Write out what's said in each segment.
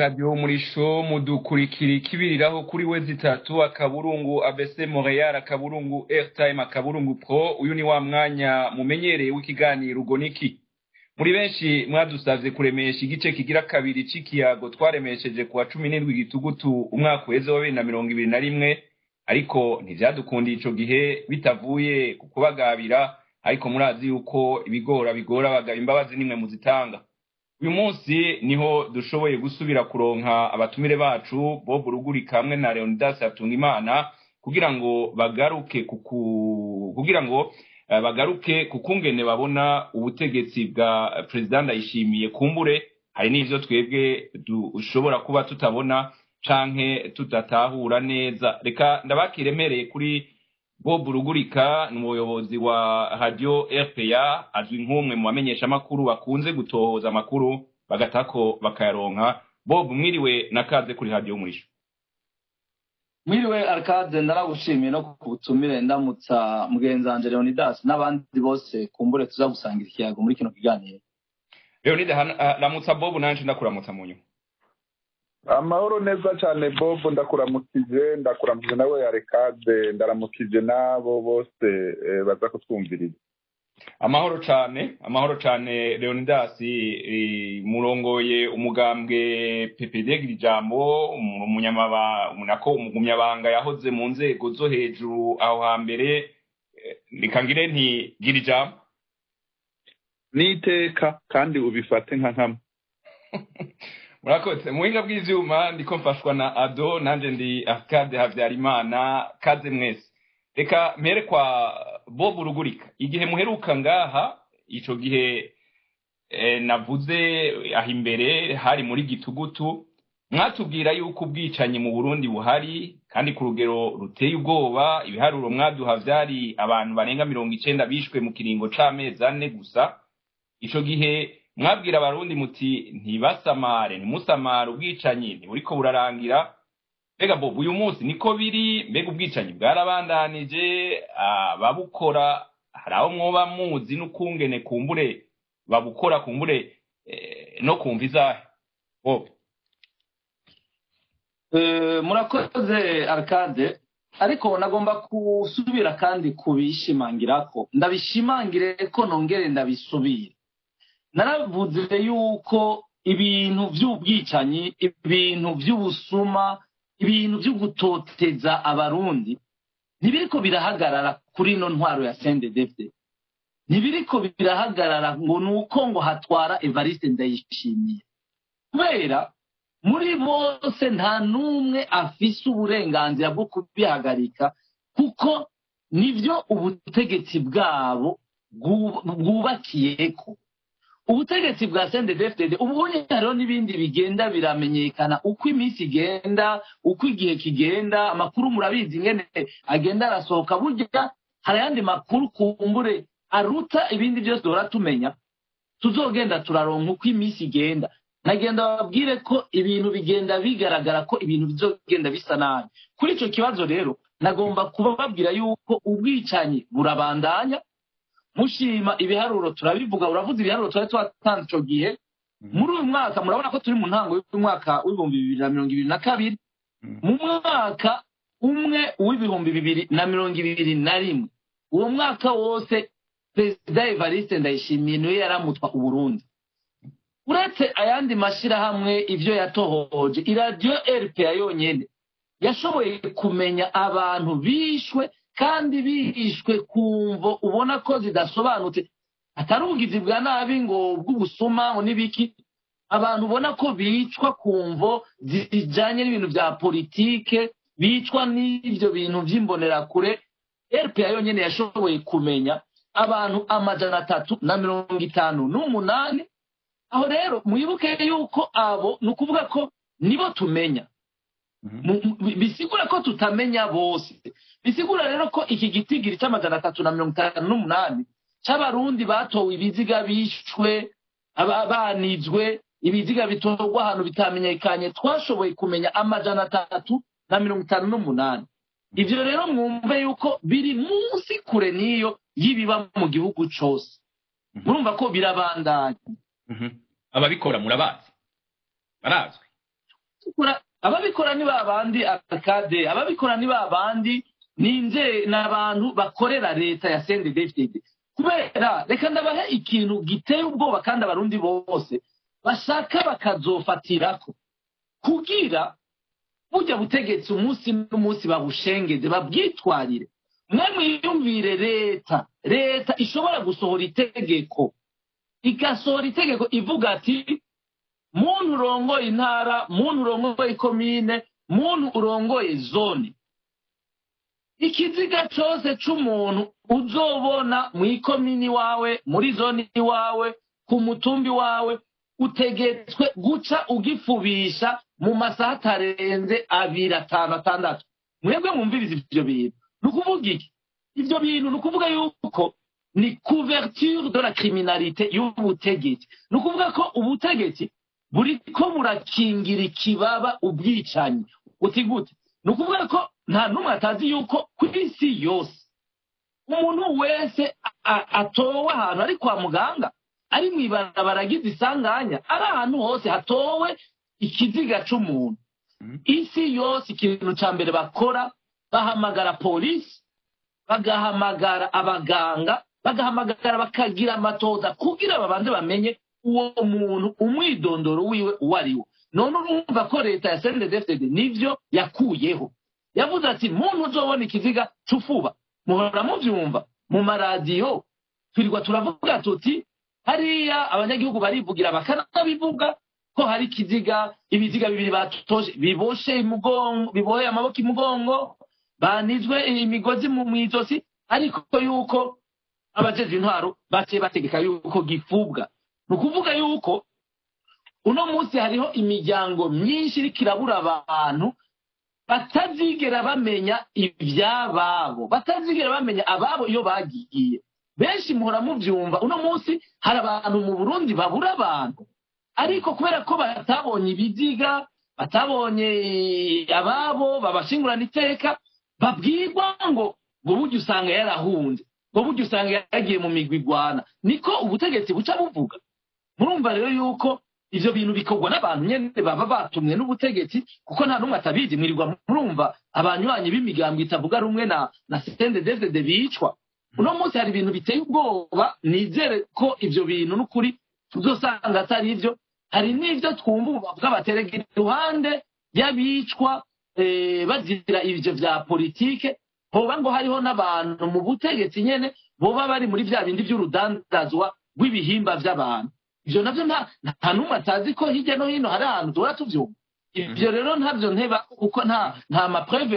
radiyo umurisho mudukurikira ikibiriraho kuri we zitatu akaburungu abese montreal akaburungu airtime akaburungu pro uyu ni wa mwanya mumenyereye w'ikiganiro ubwo niki muri benshi mwadusavye kuremesha igice kigira kabiri c'ikiyago twaremesheje kuwa cumi n'indwi gitugutu umwaka uheze wa bibiri na mirongo ibiri na rimwe ariko ntivyadukundiye ico gihe bitavuye ku kubagabira ariko murazi yuko ibigora bigora abagabo imbabazi nimwe muzitanga uyu munsi niho dushoboye gusubira kuronka abatumire bacu bob rugurika hamwe na leonidas hatungimana kugira ngo bagaruke kuku kugira ngo uh, bagaruke kukungene babona ubutegetsi bwa perezida ndayishimiye kumbure hari n'ivyo twebwe dushobora kuba tutabona canke tudatahura neza reka ndabakiremereye kuri bob rugurika ni umuyobozi wa radio rpa azwi nk'umwe mu bamenyeshamakuru bakunze gutohoza amakuru bagatako bakayaronka bob mwiriwe nakaze kuri radio umurisho mwiriwe arcade ndaragushimiye no ku butumire ndamutsa mugenzi wanje leonidas n'abandi bose kumbure tuza gusangira ikiyago muri kino kiganiro leonide ramutsa bob nanje ndakuramutsa mu nyuma amahoro neza cyane bob ndakuramukije ndakuramukije nawe yarekade ndaramukije n'abo bose baza kutwumviriza amahoro cyane amahoro cyane leonidas murongoye umugambwe ppd gira ijambo umunyamabanga yahoze mu nzego zo hejuru aho hambere reka ngire nti gira ijambo n'iteka kandi ubifate nka nkama murakoze mu buhinga bw'ivyuma ndiko mfashwa na ado nanje ndi arcade habyarimana kaze mwese reka mpere kwa bob rugurika igihe muheruka ngaha ico gihe eh, navuze aho imbere hari muri gitugutu mwatubwira yuko ubwicanyi mu burundi buhari kandi ku rugero ruteye ubwoba ibiharuro mwaduha vyari abantu barenga mirongo icenda bishwe mu kiringo c'amezi ane gusa ico gihe mwabwira abarundi muti ntibasamare ntimusamare ubwicanyi ntiburiko burarangira mbega bob uyu munsi niko biri mbega ubwicanyi bwarabandanije ababukora hari aho mwoba muzi n'ukungene kumbure babukora kumbure no kumva izahe bob murakoze arcade ariko nagomba gusubira kandi kubishimangirako ndabishimangire ko nongere ndabisubire naravuze yuko ibintu by'ubwicanyi ibintu by'ubusuma ibintu byo gutoteza abarundi ntibiriko birahagarara kuri ino ntwaro ya sendedefde ntibiriko birahagarara ngo ni uko ngo hatwara evariste ndayishimiye kubera muri bose nta n'umwe afise uburenganzira bwo kubihagarika kuko nibyo ubutegetsi bwabo bwubakiyeko ubutegetsi bwa sendedefdede ubunye hariho n'ibindi bigenda biramenyekana uko iminsi igenda uko igihe kigenda amakuru murabizi ingene agenda arasohoka burya hari ayandi makuru kumbure aruta ibindi byose duhora tumenya tuzogenda turaronka uko iminsi igenda nagenda babwire ko ibintu bigenda bigaragara ko ibintu bizogenda bisa nabi kuri icyo kibazo rero nagomba kubabwira yuko ubwicanyi burabandanya mushima ibiharuro turabivuga uravuze ibiharuro twari twatanze icyo gihe muri uyu mwaka murabona ko turi mu ntango y'umwaka w'ibihumbi bibiri na mirongo ibiri na kabiri mu mwaka umwe w'ibihumbi bibiri na mirongo ibiri na rimwe uwo mwaka wose perezida evariste ndayishimiye niwe yaramutwa uburundi uretse ayandi mashyirahamwe ibyo yatohoje iradiyo rpa yonyine yashoboye kumenya abantu bishwe kandi bishwe ku mvo ubona ko zidasobanutse atari ubugizi bwa nabi ngo bw'ubusuma ngo n'ibiki abantu ubona ko bicwa ku mvo zijyanye n'ibintu bya politike bicwa n'ibyo bintu by'imbonerakure rpa yonyine yashoboye kumenya abantu amajana atatu na mirongo itanu n'umunani aho rero mwibuke yuko abo ni ukuvuga ko nibo tumenya bisigura ko tutamenya bose bisigura rero ko iki gitigiri cy'amajana atatu na mirongo itanu n'umunani cy'abarundi batowe ibiziga bishwe banizwe ibiziga bitorwa ahantu bitamenyekanye twashoboye kumenya amajana atatu na mirongo itanu n'umunani ibyo rero mwumve yuko biri munsi kure n'iyo y'ibiba mu gihugu cyose murumva ko birabandanya ababikora murabazi barazwi ababikora ni ba bandi akade ababikora ni ba bandi ninze ni abantu bakorera leta ya sende david kubera reka ndabahe ikintu giteye ubwoba kandi abarundi bose bashaka bakazofatirako kugira burya butegetsi umunsi n'umunsi babushengeze babwitwarire mwe mwiyumvire leta leta ishobora gusohora itegeko igasohora itegeko ivuga ati muntu urongoye intara muntu urongoye ikomine muntu urongoye zone ikiziga cyose cy'umuntu uzobona mu ikomini iwawe muri zone iwawe ku mutumbi wawe utegetswe guca ugifubisha mu masaha atarenze abiri atanu atandatu mwebwe mwumviriza ibyo bintu ni ukuvuga iki ibyo bintu ni ukuvuga yuko ni couverture de la criminalité y'ubutegetsi ni ukuvuga ko ubutegetsi buri ko burakingira ikibaba ubwicanyi uti gute ni ukuvuga ko nta n'umwe atazi yuko ku isi yose umuntu wese atowe ahantu ari kwa muganga ari mu ibarabara agize isanganya ari ahantu hose hatowe ikiziga cy'umuntu isi yose ikintu cya mbere bakora bahamagara polisi bagahamagara abaganga bagahamagara bakagira amatoza kugira babanze bamenye uwo muntu umwidondoro wiwe uwo ari wo none urumva ko leta ya sendedefdede nibyo yakuyeho yavuze ati muntu uzobona ikiziga cy'ufuba muhora mubyumva mu maradiyo twirirwa turavuga tuti hariya abanyagihugu barivugira bakanabivuga ko hari ikiziga ibiziga bibiri batoje biboshe imugongo biboheye amaboko imugongo banizwe imigozi mu ijosi ariko yuko abajejwe intwaro baciye bategeka yuko gifubwa ni ukuvuga yuko uno munsi hariho imiryango myinshi iriko irabura abantu batazigera bamenya iby'ababo batazigera bamenya ababo iyo bagiye benshi muhora mubyumva uno munsi hari abantu mu burundi babura abantu ariko kubera ko batabonye ibiziga batabonye ababo babashingurana iteka babwirwa ngo ngo burya usanga yarahunze ngo burya usanga yaragiye mu migwi igwana niko ubutegetsi buca buvuga murumva rero yuko ivyo bintu bikorwa n'abantu nyene baba batumwe n'ubutegetsi kuko nta n'umwe atabizi mwirirwa murumva abanywanyi b'imigambo itavuga rumwe na na sendedevdede bicwa uno munsi hari ibintu biteye ubwoba nizere ko ivyo bintu n'ukuri tuzosanga atari ivyo hari n'ivyo twumva ubu bavuga baterega iruhande y'abicwa bazira ivyo vya politike hoba ngo hariho n'abantu mu butegetsi nyene boba bari muri vya bindi vy'urudandazwa rw'ibihimba vy'abantu ivyo navyo nta n'umwe atazi ko hirya no hino hari ahantu duhora tuvyumva ivyo rero ntabyo nteba kuko nta nta mapreve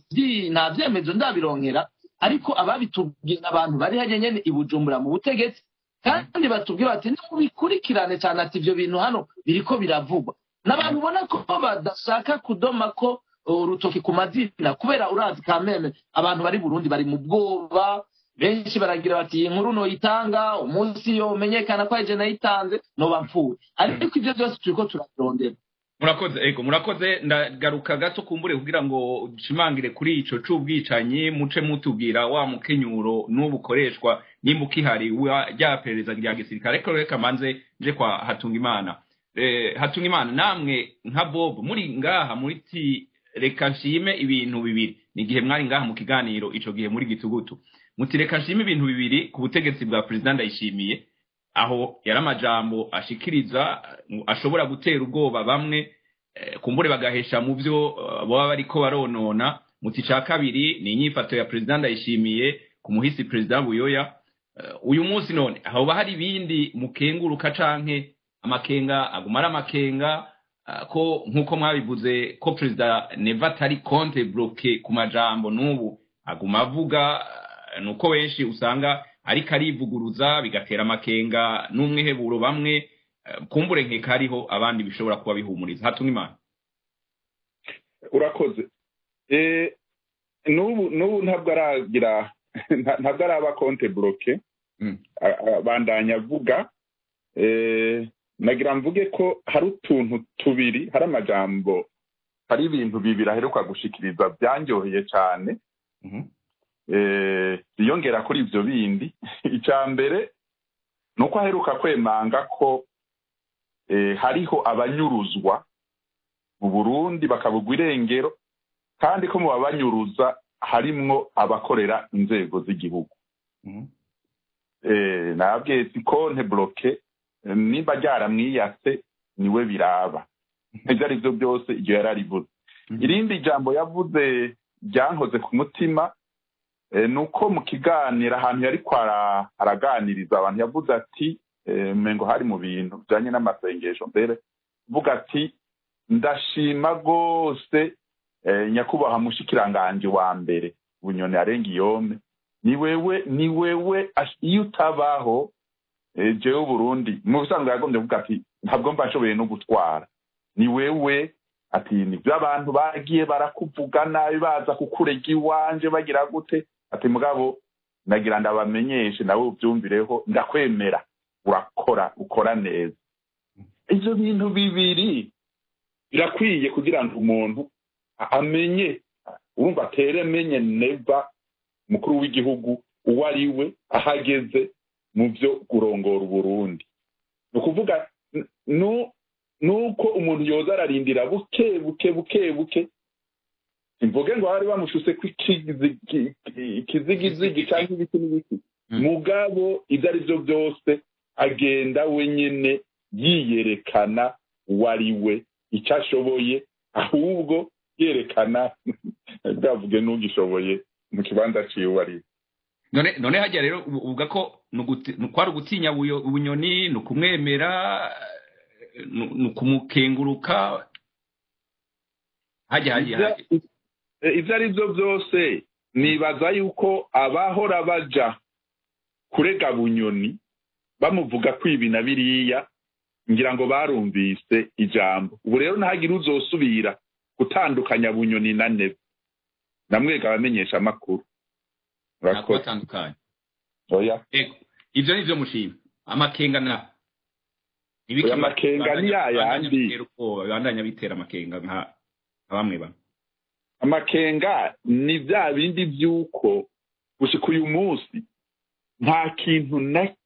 nta vyemezo ndabironkera ariko ababitubwira abantu bari hajya nyene i bujumbura mu butegetsi kandi batubwira bati nimubikurikirane cyane ati ivyo bintu hano biriko biravugwa n'abantu ubona ko badashaka kudoma ko urutoki ku mazina kubera urazi kameme abantu bari burundi bari mu bwoba benshi baragira bati iyi nkuru noyitanga umunsi yo umenyekana ko aje nayitanze noba mpfuye ariko ibyo byose turiko turabirondera murakoze ego murakoze ndagaruka gato kumbure kugira ngo dushimangire kuri ico c'ubwicanyi muce mutubwira wa mukenyuro n'ubu ukoreshwa nimba ukihari rya perereza rya gisirikare ariko reka manze nje kwa hatungimana eh, hatungimana namwe nka bob muri ngaha muri ti reka nshime ibintu bibiri ni igihe mwari ngaha mu kiganiro ico gihe muri gitugutu muti reka nshime ibintu bibiri ku butegetsi bwa perezida ndayishimiye aho yari amajambo ashikiriza ashobora gutera ubwoba bamwe kumbure bagahesha mu byo baba bariko baronona muti ca kabiri ni inyifato ya perezida ndayishimiye ku muhisi perezida buyoya uyu munsi none hoba hari ibindi mukenguruka canke amakenga aguma ari amakenga ko nk'uko mwabivuze ko perezida neva atari konte bloke ku majambo n'ubu aguma avuga nuko benshi usanga ariko arivuguruza bigatera amakenga n'umwiheburo bamwe kumbure nkeka hariho abandi bishobora kuba bihumuriza hatumwa imana urakoze n'ubu n'ubu ntabwo aragira ntabwo araba konte bloke bandanya avuga nagira mvuge ko hari utuntu tubiri hari amajambo hari ibintu bibiri aheruka gushikiriza byanyoheye cyane biyongera kuri ibyo bindi icya mbere ni uko aheruka kwemanga ko hariho abanyuruzwa mu burundi bakabugwa irengero kandi ko mu babanyuruza harimwo abakorera inzego z'igihugu nabwiye si konte bloke nimba ryaramwiyase niwe biraba ibyo ari byo byose iryo yari arivuze irindi jambo yavuze ryankoze ku mutima ni uko mu kiganiro ahantu yari araganiriza abantu yavuze ati ngo hari mu bintu bijyanye n'amasengesho mbere uvuga ati ndashima rwose nyakubahwa mushikiranganje wa mbere bunyoni arenga iyome ni wewe ni wewe iyo utabaho jewe uburundi mu bisanzwe yagombye kuvuga ati ntabwo mba nshoboye no gutwara ni wewe ati nibyo abantu bagiye barakuvuga nabi baza kukurega iwanje bagira gute ati mugabo nagira ndabamenyeshe nawe ubyumvireho ndakwemera urakora ukora neza ibyo bintu bibiri birakwiye kugira ngo umuntu amenye urumva atere menye neva umukuru w'igihugu uwo ari we ahageze mu byo kurongora uburundi ni ukuvuga nuko umuntu yoza ararindira buke buke buke buke imvuge ngo bari bamushuse ko ikizigizigi cyangwa ibiti n'ibiti mugabo ibyo ari byo byose agenda wenyine yiyerekana uwo ari we icyo ashoboye ahubwo yerekana bwavuge n'ugishoboye mu kibanza ciwe uwo ari we none hajya rero uvuga ko kwari ugutinya ubunyoni ni ukumwemera ni ukumukenguruka hajya hajya ibyo ari byo byose nibaza yuko abahora baja kurega bunyoni bamuvuga ko ibi na biriya ngira ngo barumvise ijambo ubu rero ntihagire uzosubira gutandukanya bunyoni na nebe namwega abamenyesha amakuru batandukanye ibyo ni byo mushima amakenga na amakenga ni ya yandi bandanya bitera amakenga nka bamwe bamwe amakenga ni bya bindi by'uko gushika uyu munsi nta kintu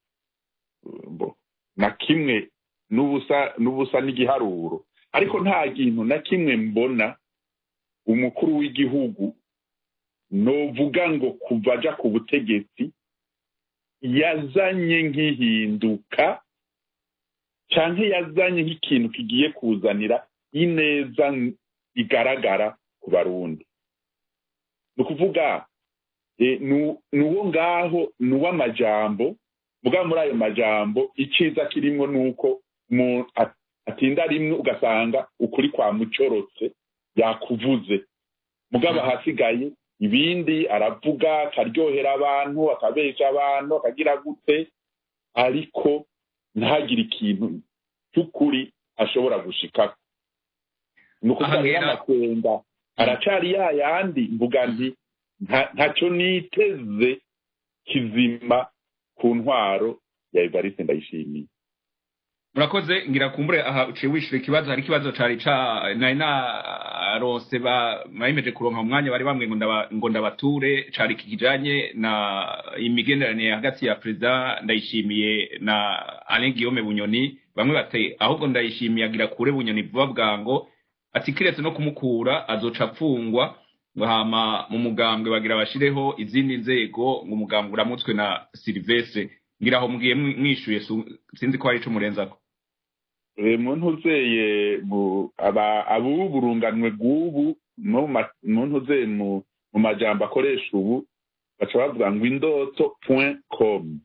na kimwe n'ubusa n'igiharuro ariko nta kintu na kimwe mbona umukuru w'igihugu novuga ngo kuva aja ku butegetsi yazanye nk'ihinduka cyangwa yazanye nk'ikintu kigiye kuzanira ineza igaragara ku barundi ni ukuvuga ni uwo ngaho ni uw'amajambo mugabo muri ayo majambo icyiza kirimo ni uko atinda rimwe ugasanga ukuri kwa mucorotse yakuvuze mugabo ahasigaye ibindi aravuga akaryohera abantu akabesha abantu akagira gute ariko ntagire ikintu cy'ukuri ashobora gushikako ni ukuvuga rero amakenga aracari ya yandi mvuga nti ntacyo niteze kizima ku ntwaro ya evariste ndayishimiye murakoze ngira kumbure aha uciye wishyura ikibazo hari ikibazo cari ca nari narose bayemeje kuronka mu mwanya bari bamwe ngo ndabature cari kijanye na imigenderanire hagati ya perezida ndayishimiye na alain guillaume bunyoni bamwe bati ahubwo ndayishimiye agira kure bunyoni vuba bwango ati kiretse no kumukura azoca apfungwa ngo hama mu mugambwe bagira bashireho izindi nzego ngo umugambwe uramutswe na silivestre ngira aho mugiye mwishuye sinzi ko hari ico murenzako muntu uzeye abubu burunganwe bw'ubu muntu uzeye mu majambo akoresha ubu baca bavuga ngo indoto point com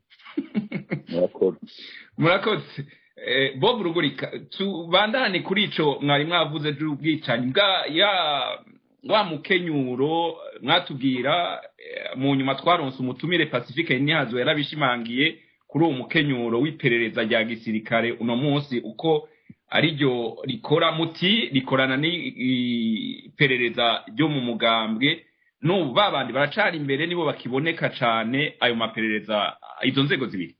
murakoze bob rugurika tubandane kuri ico mwari mwavuze by'ubwicanyi bwa ya wa mukenyuro mwatubwira mu nyuma twaronse umutumire pacifique ntihazo yarabishimangiye kuri uwo mukenyuro w'iperereza rya gisirikare uno munsi uko ariryo rikora muti rikorana n'iperereza ryo mu mugambwe n'ubu babandi baracana imbere nibo bakiboneka cyane ayo maperereza izo nzego zibiri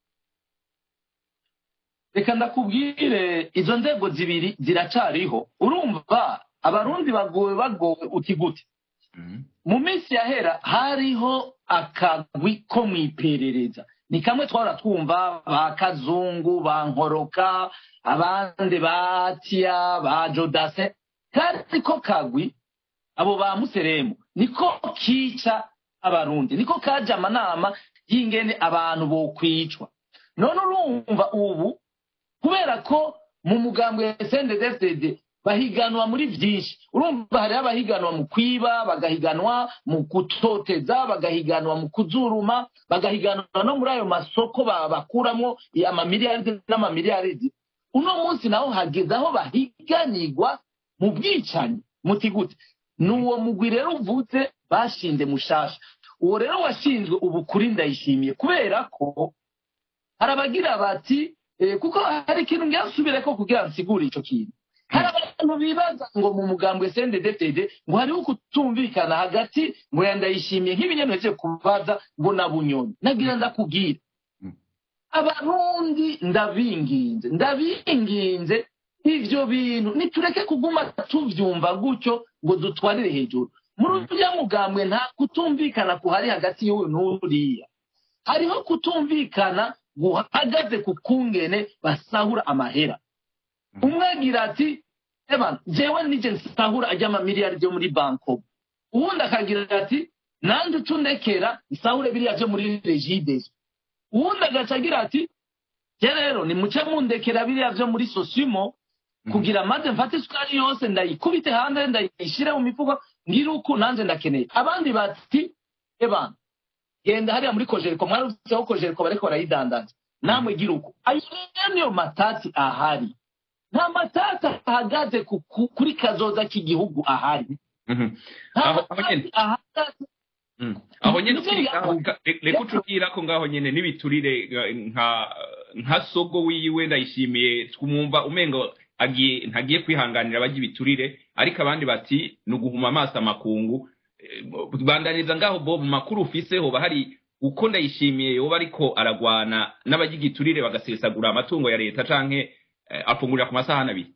reka ndakubwire izo nzego zibiri ziracariho urumva abarundi bagowe bagowe uti gute mu minsi yahera hariho akagwi ko mu iperereza ni kamwe twahora twumva ba kazungu ba nkoroka abandi ba tiya ba jodase kandi ko kagwi abo ba museremu niko kica abarundi niko kaje amanama y'ingene abantu bokwicwa none urumva ubu kubera ko mu mugambwe wa sndfdd bahiganwa muri byinshi urumva hariho abahiganwa mu kwiba bagahiganwa mu gutoteza bagahiganwa mu kuzuruma bagahiganwa no muri ayo masoko bakuramo amamiliyaridi n'amamiliyaridi uno munsi naho hageze aho bahiganirwa mu bwicanyi muti gute ni uwo mugwi rero uvutse bashinze mushasha uwo rero washinzwe ubu kuri ndayishimiye kubera ko hari abagira bati kuko hari ikintu ngasubire ko kugira nsigure icyo kintu hari abantu bibaza ngo mu mugambwe sendedefede ngo hariho kutumvikana hagati ngo yandayishimiye nk'ibinyampeke kubaza ngo na bunyoni nagira ndakubwira abarundi ndabinginze ndabinginze ibyo bintu nitureke kuguma tubyumva gutyo ngo dutwarire hejuru muri uriya mugambwe nta kutumvikana kuhari hagati y'uyu n'uriya hariho kutumvikana guhagaze ku kungene basahura amahera umwe agira ati eba jewe nije nsahura ajya amamiliyari byo muri banko uwundi akagira ati nanjye ucundekera nsahure biriya byo muri regidezo uwundi agaca agira ati je rero nimuce mundekera biriya byo muri sosimo kugira maze mfate isukari yose ndayikubite hanze ndayishyire mu mifuko ngire uku nanjye ndakeneye abandi bati eba genda hariya muri kojeriko mwarutseho kojeriko bariko barayidandaza namwe gira uko ayo rero niyo matati ahari nta matati ahagaze kuri kazoza k'igihugu ahari aho nyine reka ucubwira ko ngaho nyine n'ibiturire nka sogo wiwe ndayishimiye twumva umengo agiye ntagiye kwihanganira abajya ibiturire ariko abandi bati ni uguhuma amaso amakungu bandaniza ngaho bo mu makuru ufise hoba hari uko ndayishimiye yoba ariko aragwana n'abajya igiturire bagasesagura amatungo ya leta canke afungurira ku masahani abiri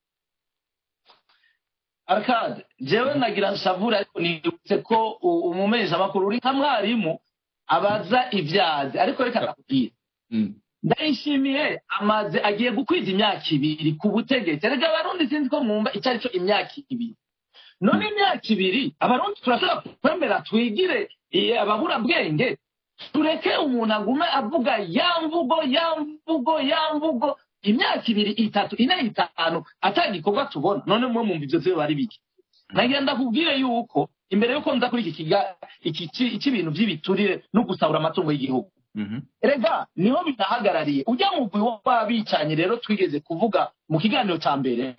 arkade jewe nagira nshavura ariko nibutse ko umumenyesha amakuru uri nka mwarimu abaza ibyazi ariko reka nakubwira ndayishimiye amaze agiye gukwiza imyaka ibiri ku butegetsi erega abarundi sinzi ko mwumva icyo ari cyo imyaka ibiri none imyaka ibiri abarundi turashobora kwemera twigire ababurabwenge tureke umuntu agume avuga ya mvugo ya mvugo ya mvugo imyaka ibiri itatu ine itanu atagikorwa tubona none mwe mwumva ibyo byo bari biki nagenda kubwire yuko imbere yuko nza kuri iki cy'ibintu by'ibiturire no gusahura amatungo y'igihugu rega niho binahagarariye ujya mu mugwi w'abicanyi rero twigeze kuvuga mu kiganiro cya mbere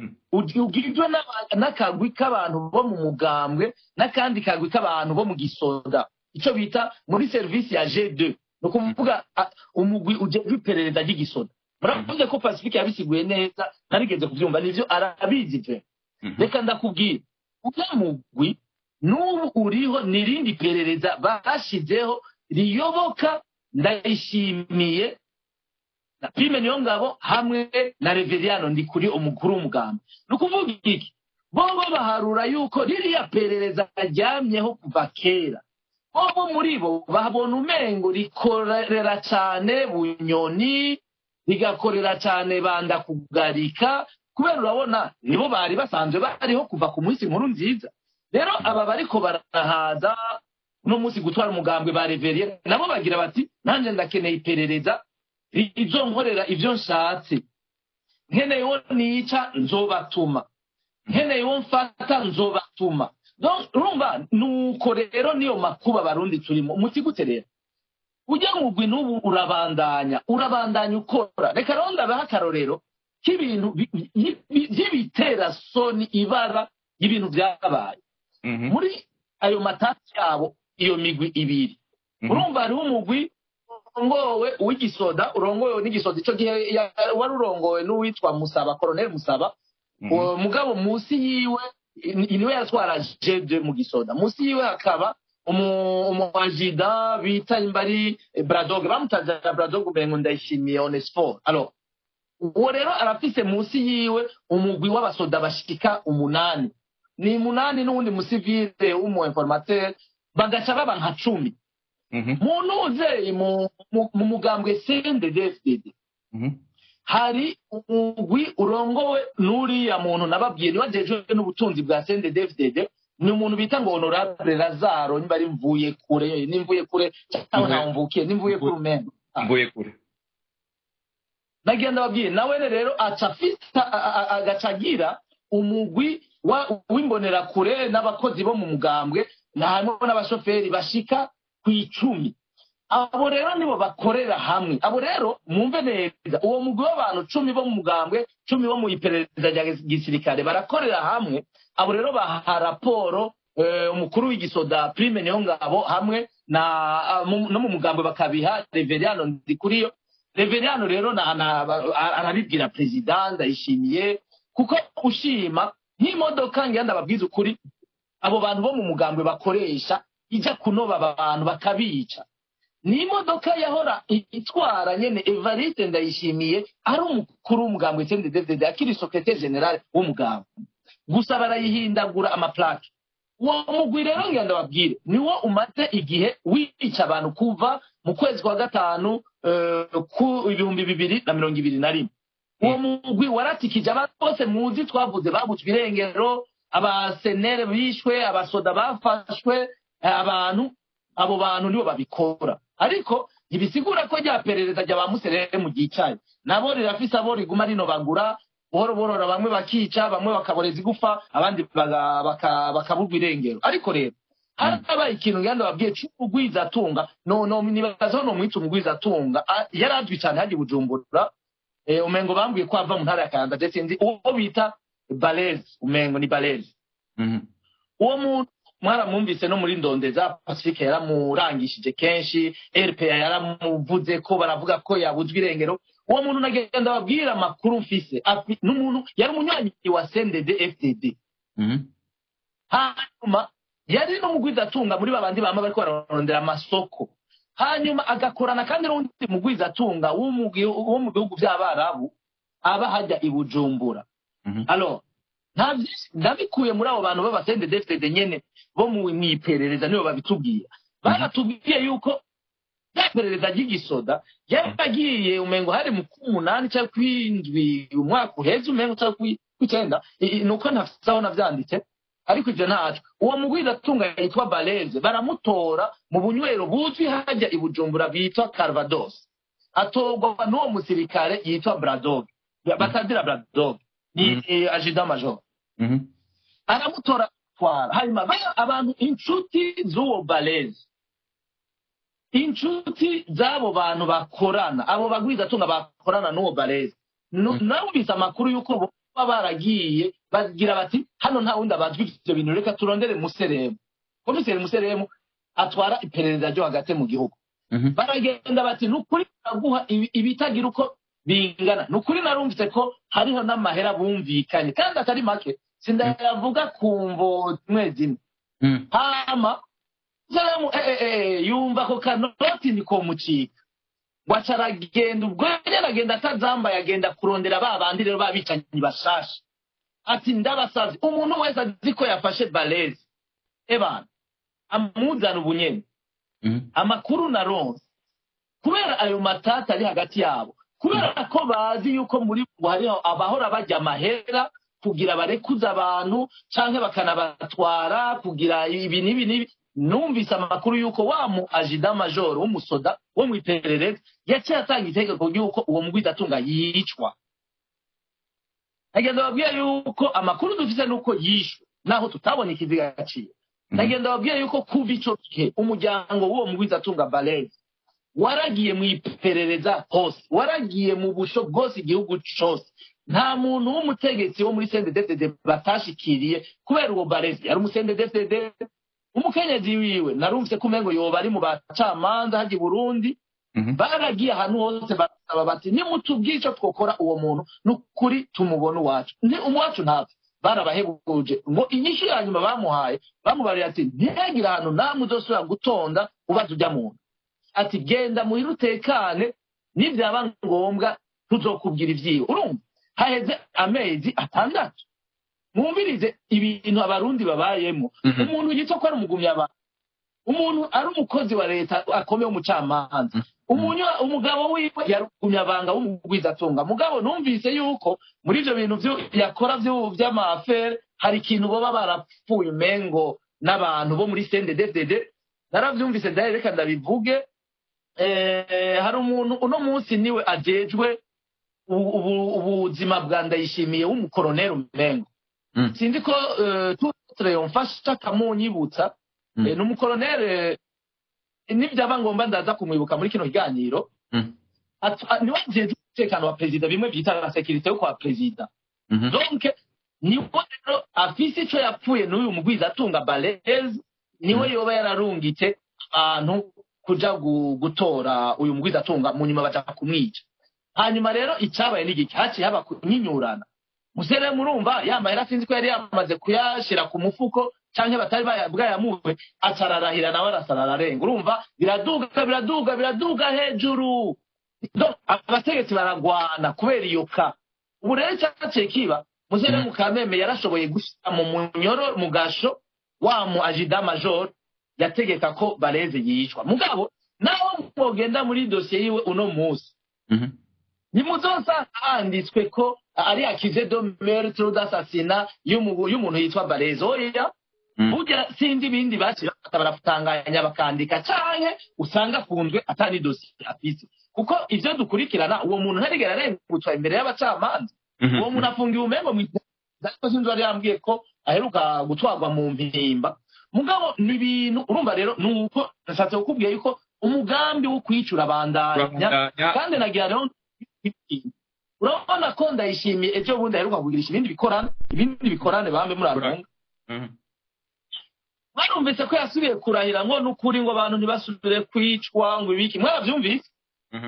ugizwe n'akagwi k'abantu bo mu mugambwe n'akandi kagwi k'abantu bo mu gisoda icyo bita muri serivisi ya g2 ni ukuvuga umugwi ujejwe iperereza ry'igisoda muravuze ko pacifique yabisiguye neza ntarigeze kubyumva nivyo arabizi pe reka ndakubwira ujya mugwi n'ubu uriho n'irindi perereza bashizeho riyoboka ndayishimiye na prime niyo ngabo hamwe na reveriyano ndi kuri umukuru w'umugambi ni ukuvuga iki bobo baharura yuko ririya perereza ryamyeho kuva kera bobo muri bo babona umengo rikorera cyane bunyoni rigakorera cyane banda kugarika kubera urabona nibo bari basanzwe bariho kuva ku munsi nkuru nziza rero aba bariko barahaza uno munsi gutwara umugambwe ba reveriye nabo bagira bati nanjye ndakeneye iperereza rizonkorera ibyo nshatse nkeneye uwo nica nzobatuma nkeneye uwo mfata nzobatuma urumva nuko rero niyo makuba abarundi turimo umuti gute rero ujya mugwi n'ubu urabandanya urabandanya ukora reka rero ndabaha akarorero k'ibintu by'ibitera soni ibara y'ibintu byabaye muri ayo matasi yabo iyo migwi ibiri urumva hariho umugwi urongowe uw'igisoda urongowe n'igisoda icyo gihe wari urongowe n'uwitwa musaba koroneli musaba mugabo munsi yiwe niwe yatwara jede mu gisoda munsi yiwe hakaba umuajida bita imbari bradoge bamutazira bradoge umengo ndayishimiye onesiforo alo uwo rero arafise munsi yiwe umugwi w'abasoda bashika umunani ni munani n'uwundi musivile w'umu informateur bagaca baba nka cumi mu ntuze mu mugambwe cndfdd hari umugwi urongowe n'uriya muntu nababwiye niwajejwe n'ubutunzi bwa sendedefdede ni umuntu bita ngo honorable lazaro niba ari mvuye kure nimvuye kure cyangwa ntawe mvukiye nimvuye kure umenya mvuye kure nagenda babwiye nawe rero aca afita agaca agira umugwi w'imbonerakure n'abakozi bo mu mugambwe harimo n'abashoferi bashika ku icumi abo rero nibo bakorera hamwe abo rero mwumve neza uwo mugwi w'abantu cumi bo mu mugambwe cumi bo mu iperereza rya gisirikare barakorera hamwe abo rero baha raporo umukuru w'igisoda prime niyo ngabo hamwe no mu mugambwe bakabiha reveriyano ndikuriyo reveriyano rero arabibwira perezida ndayishimiye kuko ushima nk'imodoka ngenda ndababwiza ukuri abo bantu bo mu mugambwe bakoresha ijya kunoba abantu bakabica ni imodoka yahora itwara nyene evariste ndayishimiye ari umukuru w'umugambwe cnddd akiri sekretari generale w'umugambwe gusa barayihindagura amaplake uwo mugwi rero ngenda ndababwire niwo umaze igihe wica abantu kuva mu kwezi kwa gatanu ku ibihumbi bibiri na mirongo ibiri na rimwe uwo mugwi waratikije abantu bose muzi twavuze babutswe irengero abasenere bishwe abasoda bafashwe abantu abo bantu nibo babikora ariko ntibisigura ko rya perereza rya ba muserere mu gicaye nabo rirafise abo riguma rinobagura buhoro buhoro bamwe bakica bamwe bakaboreza igufa abandi bakaburwa irengero ariko rero harabaye ikintu ngenda babwiye cy'umugwizatunga no no nibaza no mwita umugwizatunga yari azwi cyane hagiye bujumbura umengo bambwiye ko ava mu ntara ya Kayanza ndetse nzi uwo bita Balezi umengo ni Balezi uwo muntu mwaramwumvise no muri ndondeza Pacifique yaramurangishije kenshi RPA yaramuvuze ko baravuga ko yabuzwe irengero uwo muntu nagenda babwira amakuru mfise n'umuntu yari umunywanyi wa CNDD FDD hanyuma yari n'umugwizatunga muri babandi bama bariko bararondera amasoko hanyuma agakorana kandi n'undi mugwizatunga wo mu bihugu by'abarabu aba hajya i bujumbura alo ndabikuye muri abo bantu b'abasendedefitede nyene bo mu iperereza nibo babitubwira baratubwiye yuko rya perereza ry'igisoda yaragiye umengo hari mu k'umunani cyangwa kw'indwi umwaka uheze umengo cyangwa kw'icyenda ni uko ntafite aho navyanditse ariko ibyo ntaco uwo mugwizatunga yitwa baleze baramutora mu bunywero buzwi hajya i bujumbura bitwa carvados atorwa n'uwo musirikare yitwa bradog batazira bradog ni ajida major aramutora twara hanyuma abantu inshuti z'uwo baleze inshuti z'abo bantu bakorana abo bagwizatunga bakorana n'uwo baleze nawumvise amakuru y'uko baba baragiye bagira bati hano nta wundi abazwi ibyo bintu reka turondere museremu komiseri museremu atwara iperereza ryo hagati mu gihugu baragenda bati ni ukuri baraguha ibitagira uko bingana ni ukuri narumvise ko hariho n'amahera bumvikanye kandi atari make sindayavuga ku mvo zimwe zimwe hama museremu yumva ako kanoti nikomucika waca aragenda ubwo nyine aragenda atazambaye agenda kurondera ba bandi rero babicanyi bashasha ati ndabasazi umuntu wese azi ko yafashe balezi ebana amuzana ubunyene amakuru na ronse kubera ayo matata ari hagati yabo kubera ko bazi yuko muri bo hariho abahora bajya amahera kugira barekuze abantu canke bakanabatwara kugira ibi n'ibi n'ibi numvise amakuru y'uko wa mu ajida majoro w'umusoda wo mu iperereza yaciye atanga itegeko ry'uko uwo mugwizatunga yicwa nagenda babwiye yuko amakuru dufise nuko yishwe naho tutabona ikiziga gaciye nagenda babwiye yuko kuva ico gihe umuryango w'uwo mugwizatunga balezi waragiye mu iperereza hose waragiye mu busho bwose igihugu cose nta muntu w'umutegetsi wo muri sendedefdede batashikiriye kubera uwo balezi yari umusendedefdede umukenyezi wiwe narumvise ko umengo yoba ari mu bacamanza hajya i burundi baragiye ahantu hose basaba bati nimutubwire icyo twokora uwo muntu ni ukuri tumubona uwacu ni umuwacu ntapfa barabahebuje ngo inyishu ya nyuma bamuhaye bamubariye ati ntihagire ahantu namwe uzosubira gutonda ubaza ujya muntu ati genda muhire utekane nibyaba ngombwa tuzokubwira ibyiwe urumva haheze amezi atandatu mwumvirize ibintu abarundi babayemo umuntu yitwa ko ari umugumya abantu umuntu ari umukozi wa leta akomeye w'umucamanza Umunywa- umugabo wiwe yari umunyabanga w'umugwizatunga mugabo numvise yuko muri ivyo bintu vyo- yakora vyo- vy'amafere hari ikintu boba barapfuye umengo n'abantu bo muri CNDD-FDD naravyumvise ndahe reka ndabivuge eh, hari umuntu uno munsi niwe ajejwe ubu- ubu- ubuzima bwa ndayishimiye w'umukoroneri umengo Mm. sinzi ko eh, tutre yomfasha akamunyibutsa Mm. Eh, ni umukoroneri nibyaba ngombwa ndaza kumwibuka muri kino kiganiro Mm. Atu- a- niwe ajejwe umutekano wa perezida bimwe byita la sekirite yo kwa perezida Mhm. donc niwe rero afise ico yapfuye n'uyu mugwiza atunga balezi niwe yoba yararungitse abantu kuja gu- gutora uyu mugwiza atunga mu nyuma baja kumwica hanyuma rero icyabaye n'igiki haciye haba kunyinyurana musere murumva yamahera sinzi ko yari yamaze kuyashira ku mufuko canke batari baya- bwayamuwe acararahira nawe arasara ararenga urumva biraduga biraduga biraduga hejuru Donc, abategetsi baragwana kubera iyo ka ubu rero icyaciye kiba musere Mm. mukameme yarashoboye gushyira mu munyoro mu gasho wa mu ajida major yategeka ko bareze yicwa mugabo naho mwogenda muri dosiye yiwe uno munsi Mhm. nimuzosanga handitswe ko ari akize do meurtre d'assassinat y'umu- y'umuntu yitwa bareze oya Mm. burya sinzi ibindi bakira baratanganya bakandika canke usanga afunzwe atari dosiye afise kuko ivyo dukurikirana uwo muntu ntarigera arengutswa imbere y'abacamanza Mhm. uwo muntu afungiwe umengo ariko sinzi wari yambwiye ko aheruka gutwarwa mu mpimba mugabo ni ibintu urumva rero ni uko nashatse kukubwira yuko umugambi wo kwicura bandanya Urabandanya. kandi nagira rero urabona ko ndayishimiye ejo bundi aheruka kugurisha ibindi bikorane ibindi bikorane bambe muri arunga Mhm. barumvise ko yasubiye kurahira ngo n'ukuri ngo abantu ntibasubire kwicwa ngo ibiki mwarabyumvise Mhm.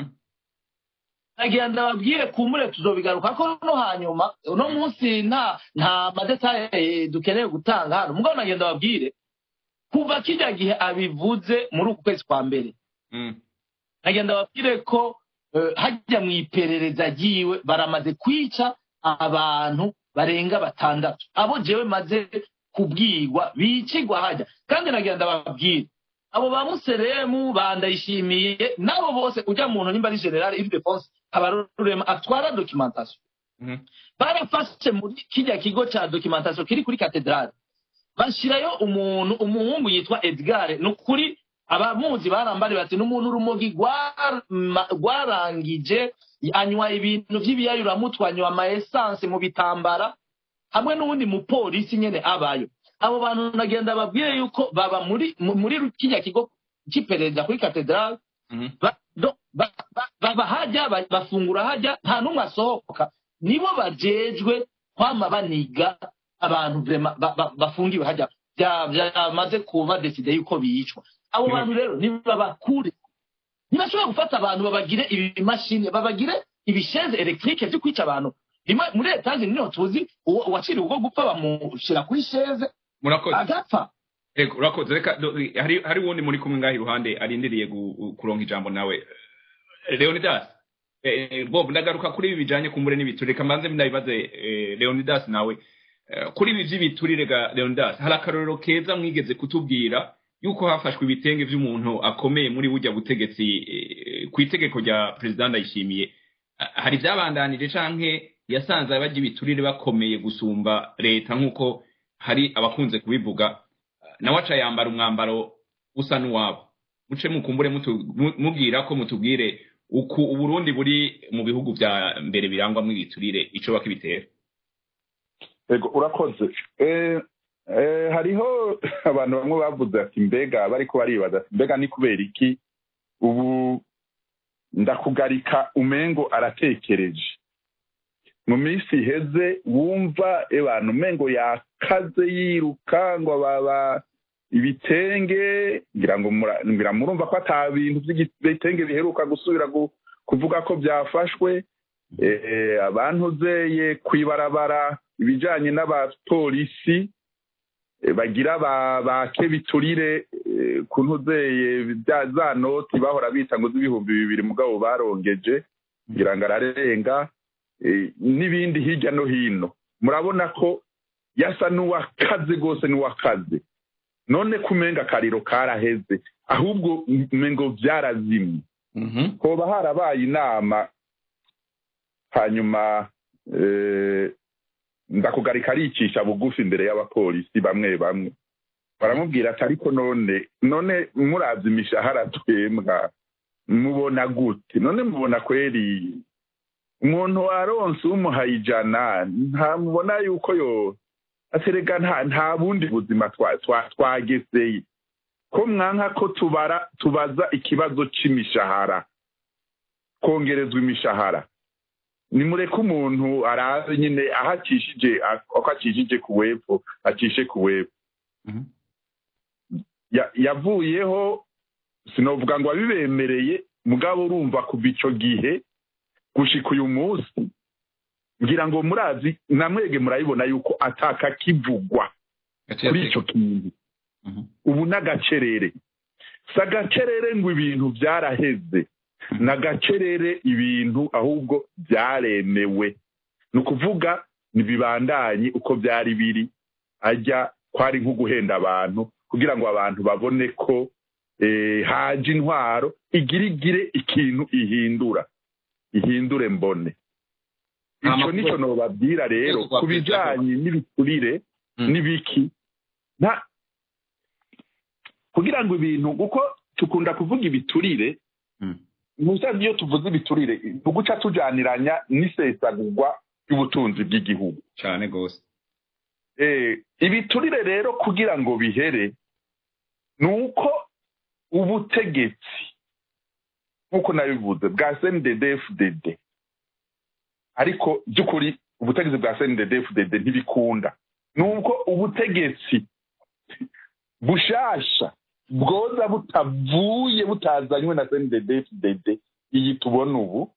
nagira ndababwire kumure tuzobigaruka ko no hanyuma uno munsi nta nta madetaye dukeneye gutanga hano mugabo nagira ndababwire kuva kijya gihe abivuze muri uku kwezi kwa mbere Mhm. nagira ndababwire ko eh, hajya mu iperereza ryiwe baramaze kwica abantu barenga batandatu abo jewe maze kubwirwa bicigwa hajya kandi nagira ndababwire abo ba museremu bandayishimiye nabo bose ujya muntu nimba ari general ildefonse habarurema atwara documentation Mhm. barafashe muri kijya kigo cya documentation kiri kuri katedrale bashyirayo umuntu umuhungu yitwa edgar ni ukuri abamuzi barambari bati n'umuntu urumogi rwarma- rwarangije anywa ibintu by'ibiyayuramutwe anywa ama essence mu bitambara hamwe n'uwundi mupolisi nyene abayo abo bantu nagenda babwire yuko baba muri mu- muri kijya kigo cy'iperereza kuri katedrale Mhm. ba- do- ba- ba- baba hajya ba- bafungura hajya nta n'umwe asohoka nibo bajejwe kwama baniga abantu vrema ba- ba- bafungiwe hajya bya- byamaze kuba deside yuko bicwa abo Mhm. bantu rero nibabakure ntibashobora gufata abantu babagire ibimashini babagire ibisheze electrique byo kwica abantu rimwe muri etaje niho tuzi uwo- uwaciriwe ubwo gupfa bamushyira kuri sheze murakoze agapfa Ego, urakoze reka do- hari hari wundi muri kumwe ngaho iruhande arindiriye gu- kuronka ijambo nawe leonidas eh, eh, bob ndagaruka kuri ibi bijanye kumbure n'ibiturire reka mbanze ndabibaze eh, leonidas nawe Eh, kuri ibi vy'ibiturire ga leonidas hari akarorero keza mwigeze kutubwira yuko hafashwe ibitenge vy'umuntu akomeye muri burya butegetsi eh, ku itegeko rya perezida ndayishimiye Ah, hari vyabandanije canke yasanze abarya ibiturire bakomeye gusumba leta nk'uko hari abakunze kubivuga nawe aca yambara umwambaro usa n'uwabo muce mukumbure mutu- mu- mubwira ko mutubwire uku uburundi buri mu bihugu vya mbere birangwamwo ibiturire ico bakibitera ego urakoze Eh, eh, hariho abantu bamwe bavuze ati mbega bariko baribaza ati mbega ni kubera iki ubu ndakugarika umengo aratekereje mu minsi iheze wumva abantu umengo yakaze yiruka ngo baba ibitenge ngira ngo mura- ngira murumva ko ata bintu by'ibitenge biheruka gusubira gu- kuvuga ko byafashwe eh, abantu zeye kwibarabara ibijanye n'abapolisi eh, bagira ba- bake biturire eh, ku ntuzeye bya- za noti bahora bita ngo z'ibihumbi bibiri mugabo barongeje ngira ngo ararenga eh, n'ibindi hirya no hino murabona ko yasa n'uwakaze rwose n'uwakaze none kumenga akariro karaheze ahubwo mengo byarazimye Mhm. hoba harabaye inama hanyuma eh, ndakugarika aricisha bugufi imbere y'abapolisi bamwe bamwe baramubwira ati ariko none none muravye imishahara twembwa mubona gute none mubona kweri umuntu aronse umuhaye ijana ntamubona yuko yo aterega nta nta bundi buzima twa- twa- twageseye ko mwanka ko tubara tubaza ikibazo c'imishahara kongerezwa imishahara nimureke umuntu arazi nyine aho acishije ako acishije ku wepfo acishe ku wepfo Mhm. Ya- yavuyeho sinovuga ngo abibemereye mugabo urumva kuva ico gihe gushika uyu munsi ngira ngo murazi namwege murabibona yuko ataka kivugwa Gaciye kuri ateka. ico kintu Mhm. ubu n'agacerere si agacerere ngo ibintu byaraheze ni agacerere ibintu ahubwo byaremewe ni ukuvuga ntibibandanye uko byari biri ajya kwari nko guhenda abantu kugira ngo abantu babone ko eh, haje intwaro igirigire ikintu ihindura ihindure mbone Nta icyo makuru- nicyo nobabwira rero Urwego rwa ku bijyanye n'ibiturire Mm. n'ibiki nta kugira ngo ibintu kuko tukunda kuvuga ibiturire Mm. musazi iyo tuvuze ibiturire tuguca tujaniranya n'isesagurwa ry'ubutunzi bw'igihugu cane gose Eh, ibiturire rero kugira ngo bihere ni uko ubutegetsi nk'uko nabivuze bwa cndd ariko by'ukuri ubutegetsi bwa cndd ntibikunda ni uko ubutegetsi bushasha bwoza butavuye butazanywe na cndd iyi tubona ubu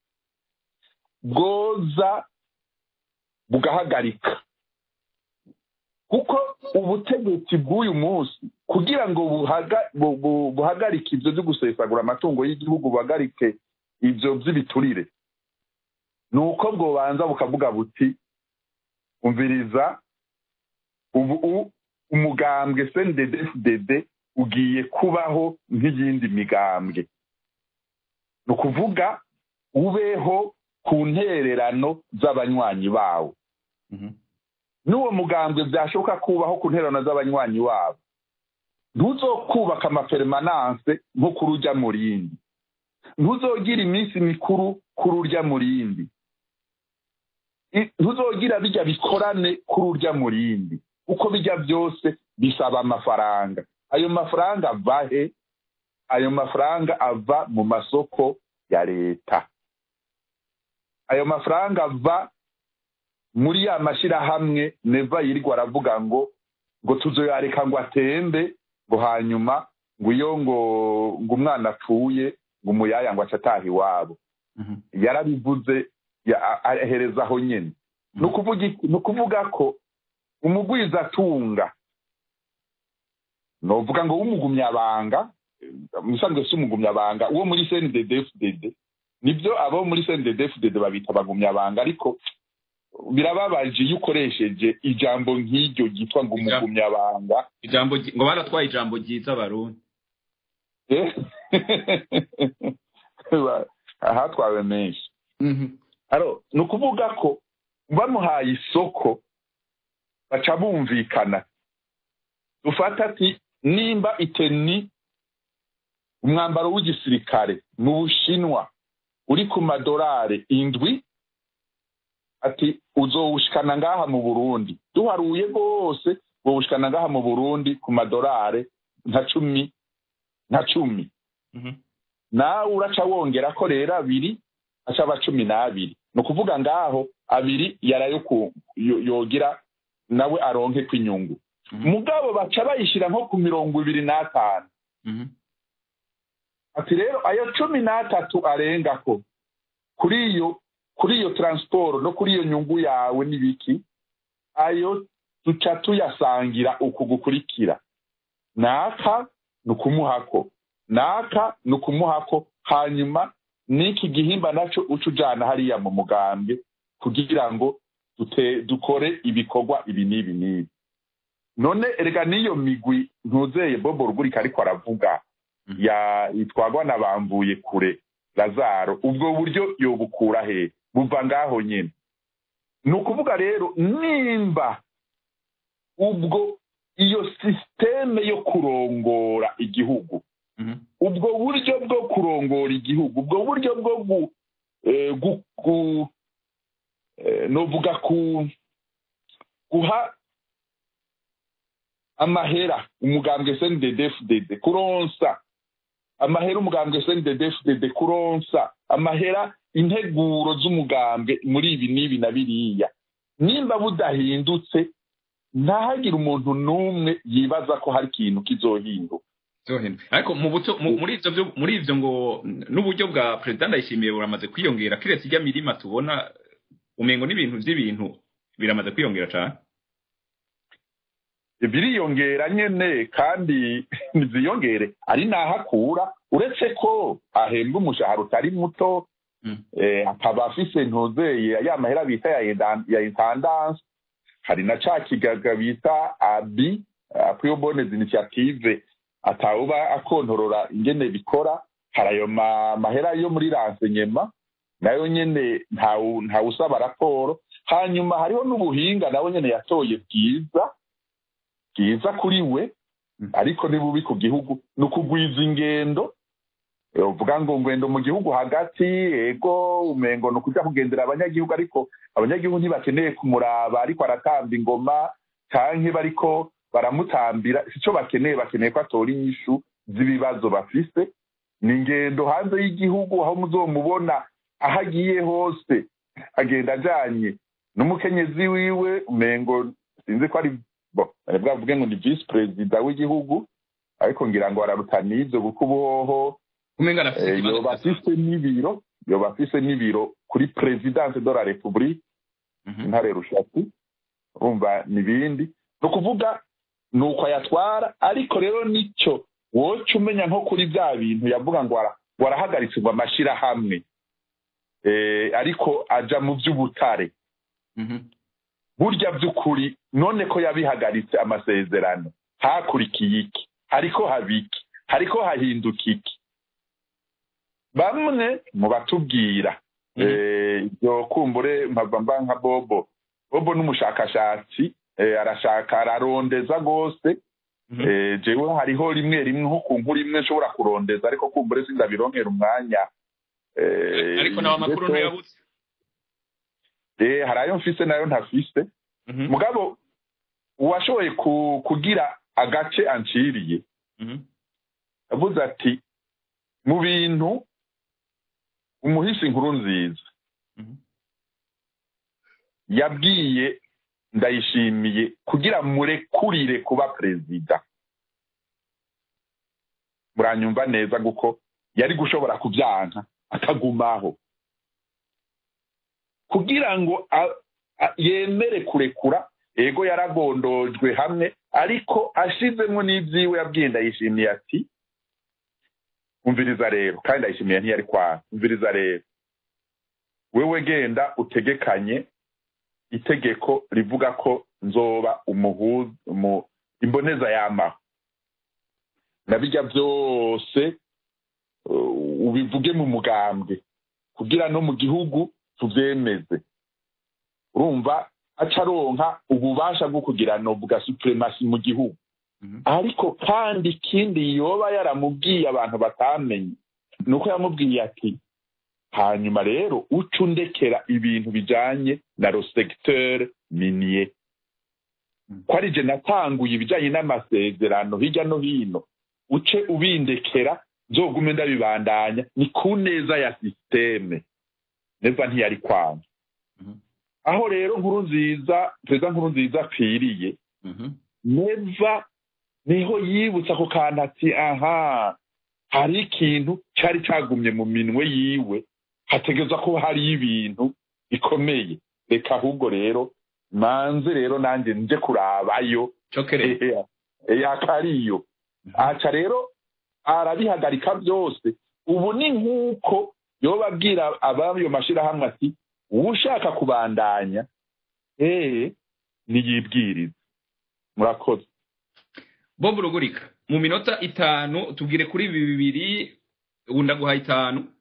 bwoza bugahagarika kuko ubutegetsi bw'uyu munsi kugira ngo buhaga- bu- bu- buhagarike ibyo byo gusesagura amatungo y'igihugu buhagarike ibyo by'ibiturire ni uko bwobanza bukavuga buti umviriza ubu u- umugambwe cndd ugiye kubaho nk'iyindi migambwe ni ukuvuga ubeho ku ntererano z'abanywanyi bawo Mhm. n'uwo mugambwe byashoboka kubaho ku nterano z'abanywanyi wabo ntuzokubaka amaperemananse nko kuri urya mu rindi ntuzogira iminsi mikuru kuri urya mu rindi I- ntuzogira bijya bikorane kuri urya mu rindi uko bijya byose bisaba amafaranga ayo mafaranga ava he ayo mafaranga ava mu masoko ya leta ayo mafaranga ava muri ya mashyirahamwe neva yirirwa aravuga ngo ngo tuzoyareka ngo atembe ngo hanyuma ngo iyo ngo ngo umwana apfuye ngo umuyaya ngo ace ataha iwabo Mhm. yarabivuze ya- a- ahereza aho nyine ni ukuvuga iki? ni ukuvuga ko umugwizatunga novuga ngo w'umugumyabanga musanzwe si umugumyabanga uwo muri cndd nibyo abo muri cndd babita abagumyabanga ariko birababaje iyo ukoresheje ijambo nk'iryo ryitwa ngo Ijambo- umugumyabanga ijambo ryi- ngo baratwaye ijambo ryiza abarundi Eh? ahatwawe menshi aro ni ukuvuga ko bamuhaye isoko baca bumvikana dufata ati nimba iteni umwambaro w'igisirikare mu bushinwa uri ku madorari indwi ati uzowushikana ngaha mu burundi duharuye rwose wowushikana ngaha mu burundi ku madorari nka cumi nka cumi Mhm. nawe uraca wongera ko rero abiri aca aba cumi n'abiri ni ukuvuga ngaho abiri yarayo ku- yo- yogira nawe aronke kw'inyungu Mhm. mugabo baca bayishyira nko ku mirongo ibiri n'atanu Mhm. ati rero ayo cumi n'atatu arengako kuri iyo kuri iyo taransiporo no kuri iyo nyungu yawe n'ibiki ayo duca tuyasangira uku gukurikira naka ni ukumuhako naka ni ukumuhako hanyuma n'iki gihimba nacyo uca ujana hariya mu mugambi kugira ngo dute- dukore ibikorwa ibi n'ibi n'ibi none erega n'iyo migwi ntuzeye bobo rugurika ariko aravuga Mhm. ya itwagwa na bamvuye kure lazaro ubwo buryo yobukura he buva ngaho nyine ni ukuvuga rero nimba ubwo iyo sisiteme yo kurongora igihugu ubwo buryo bwo kurongora igihugu ubwo buryo bwo gu eh, gu- gu- eh, novuga ku guha amahera umugambwe snddfdd kuronsa amahera umugambwe snddfdd kuronsa amahera integuro z'umugambwe muri ibi n'ibi na biriya nimba budahindutse ntahagire umuntu n'umwe yibaza ko hari ikintu kizohinduka Zohenda. ariko mu buto mu- muri ivyo byo- muri ivyo ngo n'uburyo bwa perezida ndayishimiye buramaze kwiyongera kiretse ijya mirima tubona umengo n'ibintu vy'ibintu biramaze kwiyongera cane biriyongera nyene kandi ntiziyongere ari naho akura uretse ko ahembwa umushahara utari muto Mm. eh, akaba afise ntuzeye ya mahera bita ya indan- ya intendance hari na ca kigaga bita abi aprio bonnes initiative atawuba akontorora ingene bikora hari ayo ma- mahera yo muri renseignement nayo nyene ntawu- ntawusaba raporo hanyuma hariho n'ubuhinga nawe nyene yatoye bwiza bwiza kuri we Mm. ariko ni bubi ku gihugu ni ukugwiza ingendo Eh, uvuga ngo ngendo mu gihugu hagati ego umengo ni ukuja kugendera abanyagihugu ariko abanyagihugu ntibakeneye kumuraba ariko aratamba ingoma canke bariko baramutambira sico bakeneye bakeneye ko atora inyishu z'ibibazo bafise ni ingendo hanze y'igihugu aho muzomubona aho agiye hose agenda ajanye n'umukenyezi wiwe umengo sinzi ko ari bo bari bwavuge ngo ni visi perezida w'igihugu ariko ngira ngo araruta n'ivyo kuko ubuhoho umenga arafise eh, ikibazo yoba kidasanzwe. afise n'ibiro yoba afise n'ibiro kuri presidence de la republique Mhm. intare rushatsi urumva n'ibindi ni ukuvuga ni uko ayatwara ariko rero nicyo woca umenya nko kuri bya bintu yavuga ngo ara- ngo arahagaritse ngo amashyirahamwe Eh, ariko aja mu by'ubutare Mhm. burya by'ukuri none ko yabihagaritse amasezerano hakurikiye iki hariko haba iki hariko hahinduka iki bamwe mu batubwira Mhm. eh, ibyo kumbure mpava mba nka bobo bobo n'umushakashatsi eh, arashaka ararondeza rwose Mhm. eh, jewe hariho rimwe rimwe nko ku nkuru imwe nshobora kurondeza ariko kumbure sindabironkera umwanya eh, ariko nawe amakuru ndetse- ntuyabuze eh, hari ayo mfise nayo ntafise Mhm. mugabo uwashoboye ku- kugira agace anciriye Mhm. avuze ati mu bintu umuhisi inkuru nziza Mhm. yabwiye ndayishimiye kugira murekurire kuba perezida muranyumva neza kuko yari gushobora kubyanka akagumaho kugira ngo a- a- yemere kurekura ego yaragondojwe hamwe ariko ashizemo n'ibyiwe yabwiye ndayishimiye ati umviriza rero kandi ndayishimiye ntiyari kwanga umviriza rero wewe genda utegekanye itegeko rivuga ko nzoba umuhuza umu, imboneza yamaho nabijya byose uh, ubivuge mu mugambwe kugira no mu gihugu tuvyemeze urumva aca aronka ububasha bwo kugira novuga supremasi mu gihugu Mhm. ariko kandi ikindi yoba yaramubwiye abantu batamenye ni uko yamubwiye ati hanyuma rero uca undekera ibintu bijanye na ro secteur minier Mm. ko ari je natanguye ibijanye n'amasezerano hirya no hino uce ubindekera nzogume ndabibandanya ni ku neza ya sisiteme neza ntiyari kwanga Mhm. aho rero nkuru nziza perezida nkuru nziza apfiriye Mhm. neva niho yibutsa ako kantu ati aha hari ikintu cyari cyagumye mu minwe yiwe hategereza ko hariyo ibintu bikomeye reka ahubwo rero manze rero nanjye nje kurabayo cokere yakariyo aca rero arabihagarika byose ubu ni nk'uko yoba abwira abayo mashyirahamwe ati ushaka kubandanya ee niyibwirize murakoze bob rugurika mu minota itanu tubwire kuri ibi bibiri ubu ndaguha itanu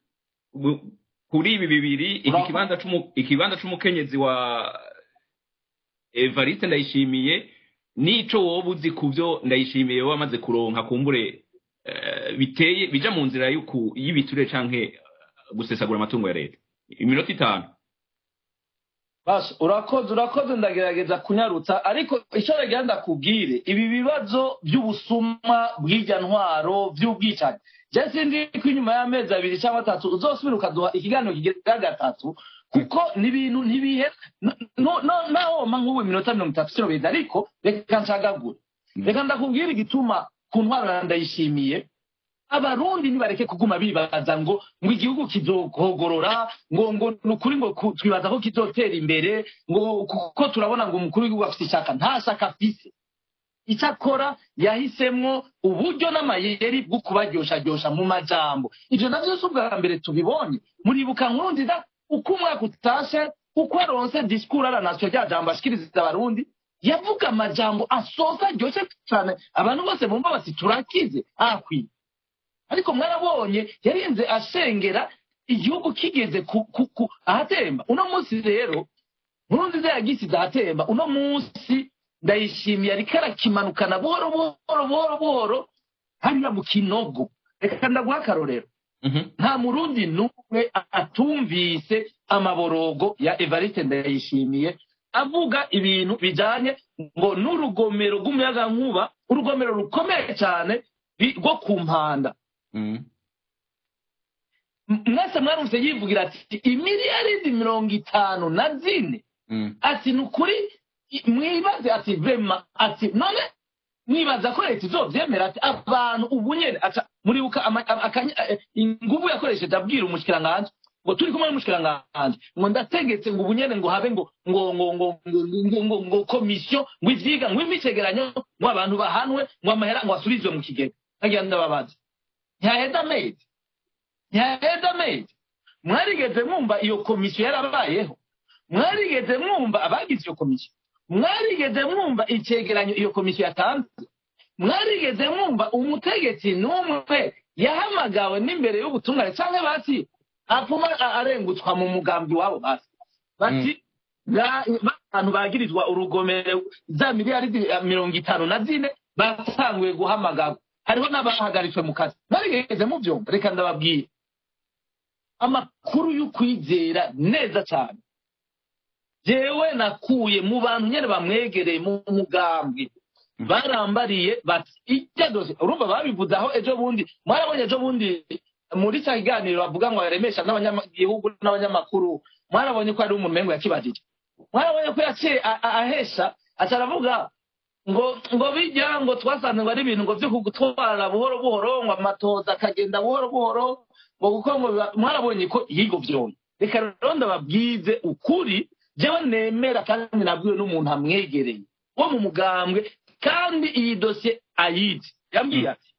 bu- kuri ibi bibiri iki Uraho. kibanza c'umu- ikibanza c'umukenyezi wa evariste ndayishimiye nico woba uzi ku byo ndayishimiye wowe amaze kuronka kumbure eh, biteye bija mu nzira y'uku- y'ibiture canke eh, gusesagura amatungo ya leta iminota itanu Basi urakoze urakoze ndagerageza kunyarutsa ariko icyo nagira ndakubwire ibi bibazo by'ubusuma bw'irya ntwaro by'ubwicanyi je sindi ko inyuma y'amezi abiri cyangwa atatu uzosubira ukaduha ikiganiro kigira gatatu kuko ni ibintu ntibihe no- no- nawoma nk'ubu iminota mirongo itatu sino biza ariko reka nshagagure reka ndakubwire igituma ku ntwaro ndayishimiye abarundi nibareke kuguma bibaza ngo ngo igihugu kizohogorora ngo ngo ni ukuri ngo ku- twibaza ko kizotera imbere ngo kuko turabona ngo umukuru w'igihugu afite ishyaka nta shyaka afise icyo akora yahisemwo uburyo n'amayeri bwo kubaryoshajyosha mu majambo ibyo navyo si ubwa mbere tubibonye muribuka nkuru nziza uko umwaka utashe uko aronse disikuru aranasiyo rya jambo ashikiriza abarundi yavuga amajambo asoza aryoshye cyane abantu bose bumva bati turakize akwiye ariko mwarabonye yarinze ashengera igihugu kigeze ku, ku, ku ahatemba uno munsi rero nkurunziza yagisize ahatemba uno munsi ndayishimiye ariko arakimanukana buhoro buhoro buhoro buhoro hariya mu kinogo reka ndaguha akarorero Mhm. nta murundi n'umwe atumvise amaborogo ya evariste ndayishimiye avuga ibintu bijanye ngo n'urugomero rw'umuyagankuba urugomero rukomeye cyane bi- rwo ku mpanda Mhm. M- mwese mwarumvise yivugira ati imiliyaridi mirongo itanu na zine Mhm. ati ni ukuri i- mwibaze ati vema ati none mwibaza ko leta izovyemera ati abantu ubu nyene aca muribuka ama- ama- akanya- eh, inguvu yakoresheje abwira umushikiranganji ngo turi kumwe n'umushikiranganji ngo ndategetse ngo ubu nyene ngo habe ngo ngo ngo ngo ngo ngo ngo ngo komisiyo ngo ivyiga ngo imicegeranyo ngo abantu bahanwe ngo amahera ngo asubizwe mu kigega nagira ndababaza ntihaheza amezi ntihaheza amezi mwarigeze mwumva iyo komisiyo yarabayeho mwarigeze mwumva abagize iyo komisiyo mwarigeze mwumva icegeranyo iyo komisiyo yatanze mwarigeze mwumva umutegetsi n'umwe yahamagawe n'imbere y'ubutungane cyangwa bati apfuma a- arengutswa mu mugambi wabo basi bati "Ba- abantu bagirizwa urugomero za miliyaridi eh, mirongo itanu na zine batanguye guhamagarwa hariho n'abahagaritswe mu kazi mwarigeze mubyumva reka ndababwira amakuru y'ukwizera neza cyane jewe nakuye mu bantu nyene bamwegereye mu mugambi barambariye bati ijya dose urumva babivuze aho ejo bundi mwarabonye ejo bundi muri cya kiganiro bavuga ngo yaremesha n'abanyagihugu n'abanyamakuru mwarabonye ko hari umuntu mengo yakibajije mwarabonye ko yaciye a- a- ahesha aca aravuga ngo ngo bijya ngo twasanze ngo ari ibintu ngo byo kugutwara buhoro buhoro ngo amatoza akagenda buhoro buhoro ngo kuko ngo biba- mwarabonye ko yigo vyonye reka rero ndababwize ukuri jewe nemera kandi nabwiwe n'umuntu amwegereye wo mu mugambwe kandi iyi dosiye ayizi yambwiye ati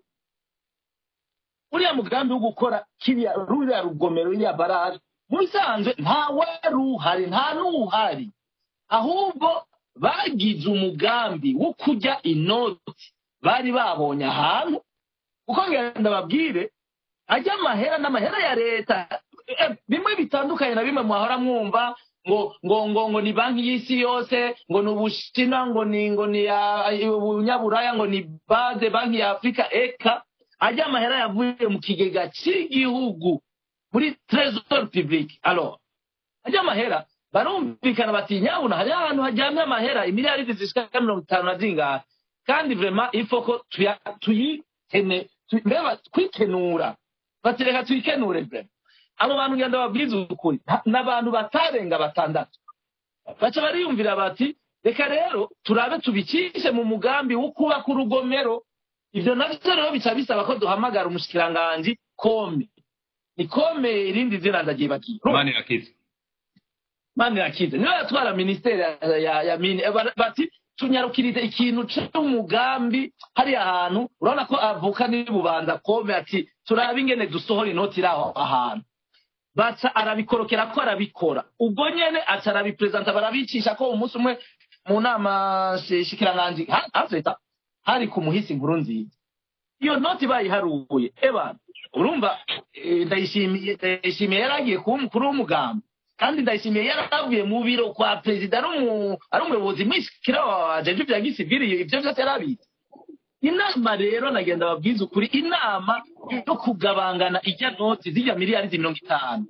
uriya mugambi wo gukora kiriya ruriya rugomero ruriya baraje mu bisanzwe nta wari uhari nta n'uhari ahubwo bagize umugambi wo kujya inoti bari babonye ahantu kuko ngenda babwire ajya amahera n'amahera ya leta Eh, bimwe bitandukanye na bimwe mwahora mwumva ngo ngo ngo ngo ni banki y'isi yose ngo ni ubushinwa ngo ni ngo ni ya- ubunyaburaya ngo ni bade banki ya afurika eka ajya amahera yavuye mu kigega cy'igihugu muri tresor public alors ajya amahera barumvikana bati nyabuna hari ahantu hajyamye amahera imiliyaridi zishika mirongo itanu na zingahe kandi vrema ifoko tuya- tuyikene tu- mbega twikenura bati reka tuyikenure vrema abo bantu ngenda babwiza ukuri nta- n'abantu batarenga batandatu baca bariyumvira bati reka rero turabe tubicishe mu mugambi wo kubaka urugomero ibyo navyo rero bica bisaba ko duhamagara umushikiranganji kome ni kome irindi zina ndagyibagiye mani irakiza mani yakize niyo yatwara minisiteri ya, ya, ya mini eh, bara- bati tunyarukirize ikintu c'umugambi hariya hantu urabona ko avuka n'ibubanza kome ati turabe ingene dusohora inoti iraho ahantu baca arabikorokera ko arabikora ubwo nyene aca arabiperezanta barabicisha ko umunsi umwe mu nama shi- shikiranganji ha- hazeta hari ku muhisi inkuru nziza iyo noti bayiharuye ebana urumva eh, ndayishimiye ndayishimiye yari agiye kuba umukuru w'umugambi kandi ndayishimiye yari avuye mu biro kwa perezida ari umu- ari umuyobozi mwishikira wa jeje bya gisivili ibyo byose yari abizi inama rero nagenda babwiza ukuri inama yo kugabangana ijya noti zijya miliyari mirongo itanu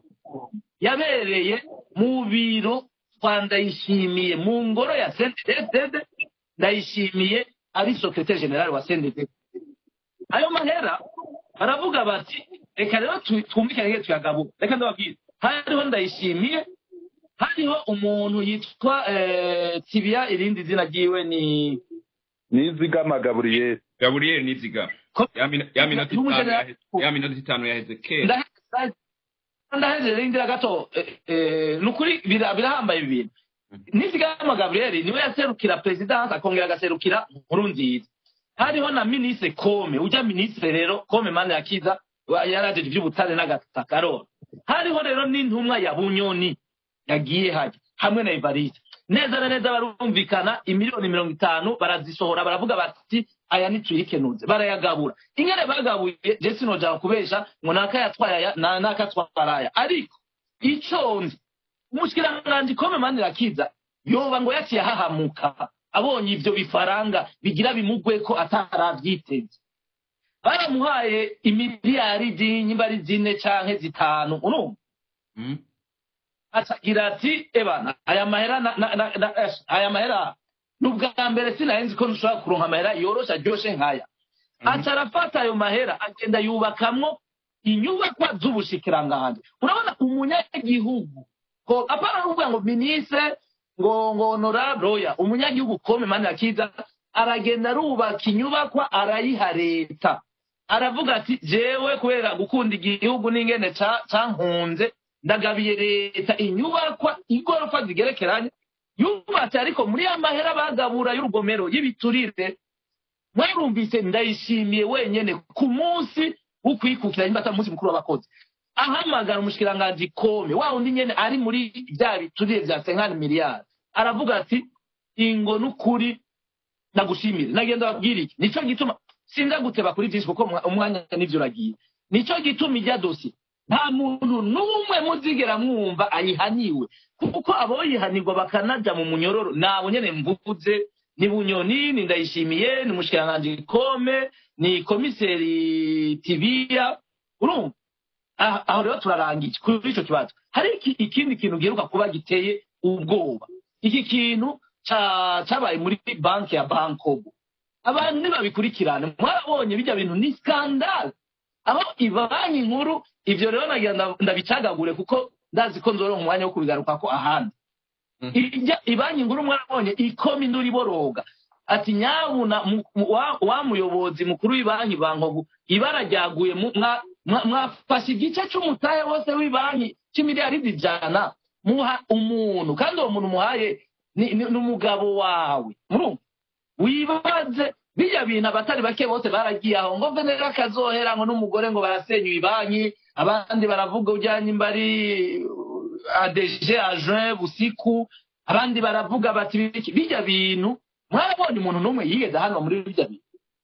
yabereye mu biro kwa ndayishimiye mu ngoro ya sendedede ndayishimiye ari sekretari generale wa sendedede ayo mahera baravuga bati reka rero tu- twumvikane nge tuyagabura reka ndababwire hariho ndayishimiye hariho umuntu yitwa eh, tibiya irindi zina ryiwe ni nizigama gaburiyeri gaburiyeri niziga Ko- ya mina- ya minota itanu N'umujenerali- yaheze- ya minota itanu yaheze kera Ndahe- ndahejeje rindira gato eh, eh, ni ukuri bira- birahambaye ibi bintu nizigama gabriel niwe yaserukira perezidansi akongera agaserukira nkuru nziza hariho na minisitiri kome ujya minisitiri rero kome mani yakiza wa- yarajeje iby'ubutare n'agataka arora hariho rero n'intumwa ya bunyoni yagiye hajya hamwe na evariste neza na neza barumvikana imiliyoni mirongo itanu barazisohora baravuga bati aya nituyikenuze barayagabura ingene bagabuye je sinojana kubesha ngo nakayatwaye aya na- nakatwara aya ariko ico nzi umushikiranganji kome mani rakiza yoba ngo yaciye ahahamuka abonye ivyo bifaranga bigira bimugweko ataravyiteze baramuhaye imiliyari nyimba ari zine canke zitanu urumva Mm. acagira ati ebana aya mahera na, na, na, na, eh, aya mahera ni ubwa mbere sinahenzi ko nshobora kuronka amahera yoroshe aryoshe nkaya aca arafata ayo mahera agenda yubakamwo inyubakwa z'ubushikiranganji urabona umunyagihugu ko apana kuvuga ngo minisitiri ngo ngo honorable oya umunyagihugu kome mani akiza aragenda arubaka inyubakwa arayiha leta aravuga ati jewe kubera gukunda igihugu n'ingene ca- cankunze ndagabiye leta inyubakwa igorofa zigerekeranye yubatse ariko muri ya mahera bagabura y'urugomero y'ibiturire mwarumvise ndayishimiye wenyene ku munsi wo kwikukira nimba atari umunsi mukuru w'abakozi ahamagara umushikiranganji kome wa wundi nyene ari muri bya biturire vya senkani miliyari aravuga ati ingo n'ukuri ndagushimire nagenda babwira iki nico gituma sinza guteba kuri vyinshi kuko umwa- umwanya nivyo uragiye nico gituma ijya dosi nta muntu n'umwe muzigera mwumva ayihaniwe kuko aboyihanirwa bakanaja mu munyororo nabo nyene mvuze ni bunyoni ni ndayishimiye ni mushikiranganji kome ni komiseri tibiya urumva Ah, aho rero turarangije kuri ico kibazo hari iki- ikindi kintu giheruka kuba giteye ubwoba iki kintu ca- cabaye muri banki ya bankobo abantu nibabikurikirane mwarabonye bijya bintu ni skandale aho ibanki nkuru ivyo rero nagira nda- ndabicagagure kuko ndazi ko nzoronka umwanya wo kubigarukako ahandi Ijya- ibanki nkuru mwarabonye ikoma induru iboroga ati nyabuna mu- mu- wa- wa muyobozi mukuru w'ibanki bankogu ibara ryaguye mu- mwa- mwa- mwafashe igice c'umutahe wose w'ibanki c'imiliyaridi ijana muha umuntu kandi uwo muntu umuhaye ni ni- ni umugabo wawe murumva wibaze bijya bintu abatari bake bose baragiye aho ngo venera akazohera ngo n'umugore ngo barasenyuye ibanki abandi baravuga ujyanye imbari adeje ajuin busiku abandi baravuga bati biki bijya bintu mwarabonye umuntu n'umwe yigeze hano muri bijya bintu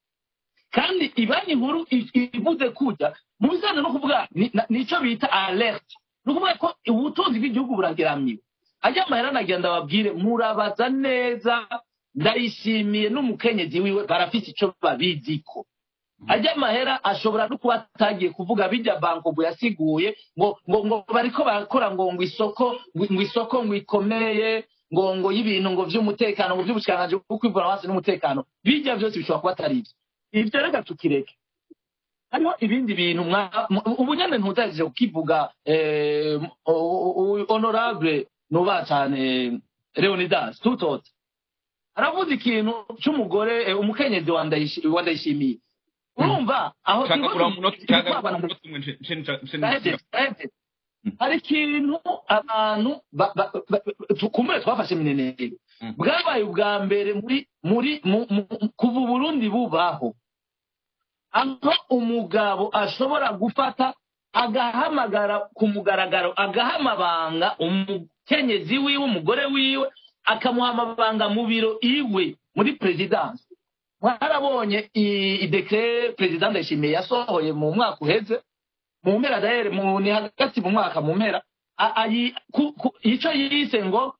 kandi ibanki nkuru i- ivuze kujya mu bijyanye no kuvuga ni- na- nico bita alert ni ukuvuga ko ubutunzi bw'igihugu burageramiwe ajya amahera nagenda babwire murabaza neza ndayishimiye n'umukenyezi wiwe barafite ico babiziko ajya amahera ashobora no kuba atagiye kuvuga bijya bankobo yasiguye ngo ngo ngo bariko barakora ngo ngo isoko ngo ngo isoko ngo ikomeye ngo ngo y'ibintu ngo vy'umutekano ngo vy'ubushikanganje bwo kwivura hasi n'umutekano bijya byose bishobora kuba atari ivyo ivyo reka tukireke hariho ibindi bintu mwa- mu- ubu nyene ntuzajije kukivuga eh, o- o- honorable nuba cane leonidas tutote aravuze ikintu c'umugore eh, umukenyezi wa Ndayishi- wa ndayishimiye urumva aho Nshaka turiko kuraba tu- umunota- turiko nshaka twabana kuraba umunota umwe nce- nce- nce- nce- Ndaheze, ndaheze. hari ikintu abantu ba- ba- ba- tu- kumbure twafashe minenere Mm. bwabaye ubwa mbere muri muri mu- mu- kuva uburundi bubaho aho umugabo ashobora gufata agahamagara ku mugaragaro agaha amabanga umukenyezi wiwe umugore wiwe akamuha amabanga mu biro iwe muri perezidansi mwarabonye i- idekere perezida ndayishimiye yasohoye mu mwaka uheze mu mpera dahere mu ni hagati mu mwaka mu mpera a- ayi- ku- ku- ico yise ngo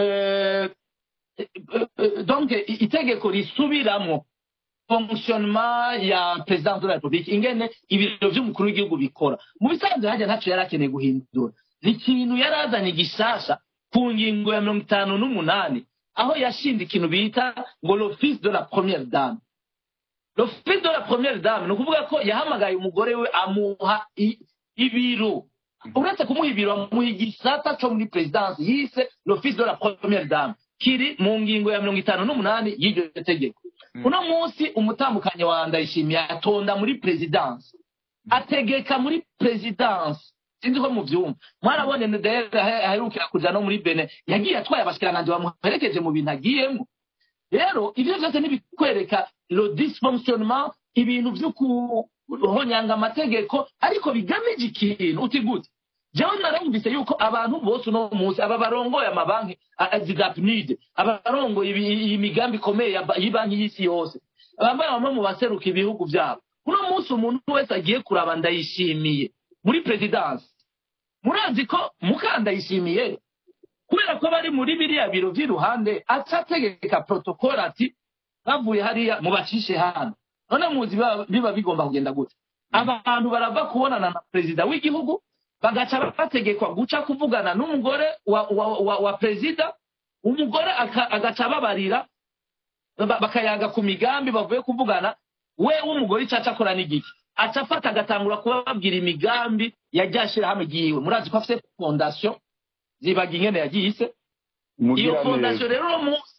eh, eh, eh, donc i- itegeko risubiramo fonctionnement ya president de la republique ingene ibiro vy'umukuru w'igihugu bikora mu bisanzwe hajya ntaco yari akeneye guhindura ni ikintu yari azanye gishasha ku ngingo ya mirongo itanu n'umunani aho yashinze ikintu bita ngo l'office de la première dame l'office de la première dame ni ukuvuga ko yahamagaye umugore we amuha i- ibiro uretse kumuha ibiro amuha igisata co muri perezidansi yise l'office de la première dame kiri mu ngingo ya mirongo itanu n'umunani y'iryo tegeko Mm. uno munsi umutambukanyi wa ndayishimiye atonda muri perezidansi ategeka muri perezidansi sinzi ko muvyumva mwarabonye ndere aherukira kuja no muri bene yagiye atwaye abashikiranganje bamuherekeje mu bintu agiyemo rero ibyo byose ntibikwereka le dysfonctionnement ibintu vyo kuhonyanga amategeko ariko bigamije ikintu uti gute jewe narumvise yuko abantu bose uno munsi aba barongoye amabanki zidapnide aba barongoye ibi- iyi migambi ikomeye ya ba- y'ibanki y'isi yose bambaye bamwe mu baseruka ibihugu byabo uno munsi umuntu wese agiye kuraba ndayishimiye muri perezidansi murazi ko mukandayishimiye kubera ko bari muri biriya biro vy'iruhande aca ategeka protokole ati bavuye hariya mubacishe hano none muzi biba- biba bigomba kugenda gute abantu barava kubonana na perezida w'igihugu bagaca bategekwa guca kuvugana n'umugore wa, wa, wa, wa perezida umugore aka- agaca ababarira ba- bakayaga ku migambi bavuye kuvugana we w'umugore icaca akora n'igiki aca afata agatangura kubabwira imigambi yajya ashirahamwe ryiwe murazi ko afite fondation zibaga ingene yagiyise iyo fondasiyo rero uno munsi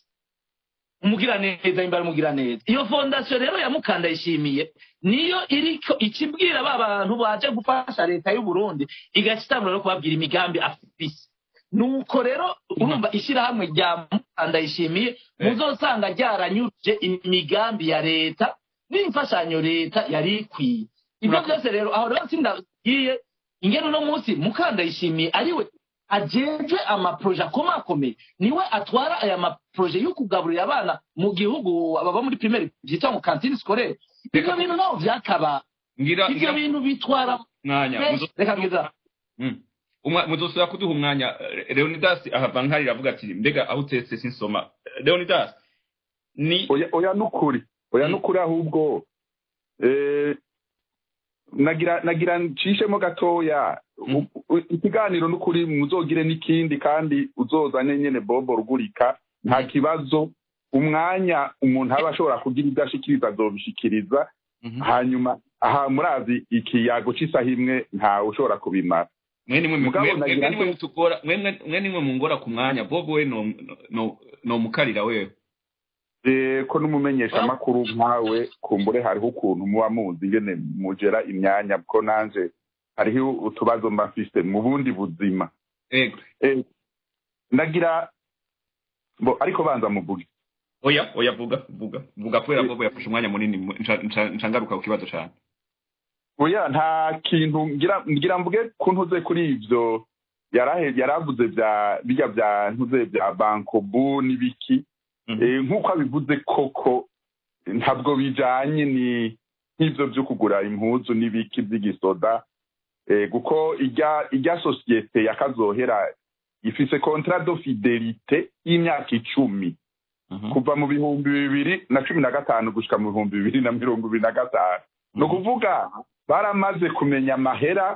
umugira neza imbara umugira neza iyo fondasiyo rero ya mukandayishimiye niyo iriko ikibwira ba bantu baje gufasha leta y'u Burundi igaca itangura no kubabwira imigambi afise nuko rero urumva ishyirahamwe rya mukandayishimiye Eh. muzosanga ryaranyuje imigambi ya leta n'imfashanyo leta yari ikwiye ibyo Murakoze. byose rero aho rero sindagiye ingene uno munsi mukandayishimiye ariwe ajejwe amaproje akomakomeye niwe atwara aya maproje yo kugaburira abana mu gihugu ababa muri primaire byitwa ngo kantine scolaire ibyo Reka- bintu naho byakaba ngira ibyo ngira bintu bitwara mwanya muzo- reka bwiza Mm. Umwa- muzosubira kuduha umwanya Eh, leonidas ahava nkarira avuga ati mbega aho utetse sinsoma Eh, leonidas ni oya oya nukuri oya Mm. nukuri ahubwo eh, nagira nagira ncishemo gatoya Mm. U- u- ikiganiro nukuri muzogire n'ikindi kandi uzozane nyene bobo rugurika nta Mm. kibazo umwanya umuntu aba ashobora kugira ibyo ashikiriza azobishikiriza Mhm. hanyuma aha murazi ikiyago c'isaha imwe ntawe ushobora kubimara mwe nimwe Mugabo mwe- nagira mwebwe nimwe nte- mutugora mwe mwe nimwe mungora ku mwanya bobo we no no no mukarira wewe Eh, ko n'umumenyesha amakuru nkawe kumbure hariho ukuntu muba muzi ingene mugera imyanya ko nanje hariho utubazo mba mfise mu bundi buzima ego Eh, ndagira bo ariko banza muvuge oya oya vuga vuga vuga kubera Eh. bobo yafashe umwanya munini mu- nca- nca- nca ngaruka ku kibazo cyane oya nta kintu ngira ngira mvuge ko ntuze kuri ivyo yarahe yaravuze bya bijya bya ntuze bya bankobu n'ibiki Mhm. Eh, nk'uko abivuze koko ntabwo bijanye ni nk'ivyo vyo kugura impuzu n'ibiki by'igisoda eh, kuko ijya ijya sosiyete yakazohera ifise contrat de fidelite y'imyaka icumi Mhm. kuva mu bihumbi bibiri na cumi na gatanu gushika mu bihumbi bibiri na mirongo ibiri na gatanu ni ukuvuga baramaze kumenya amahera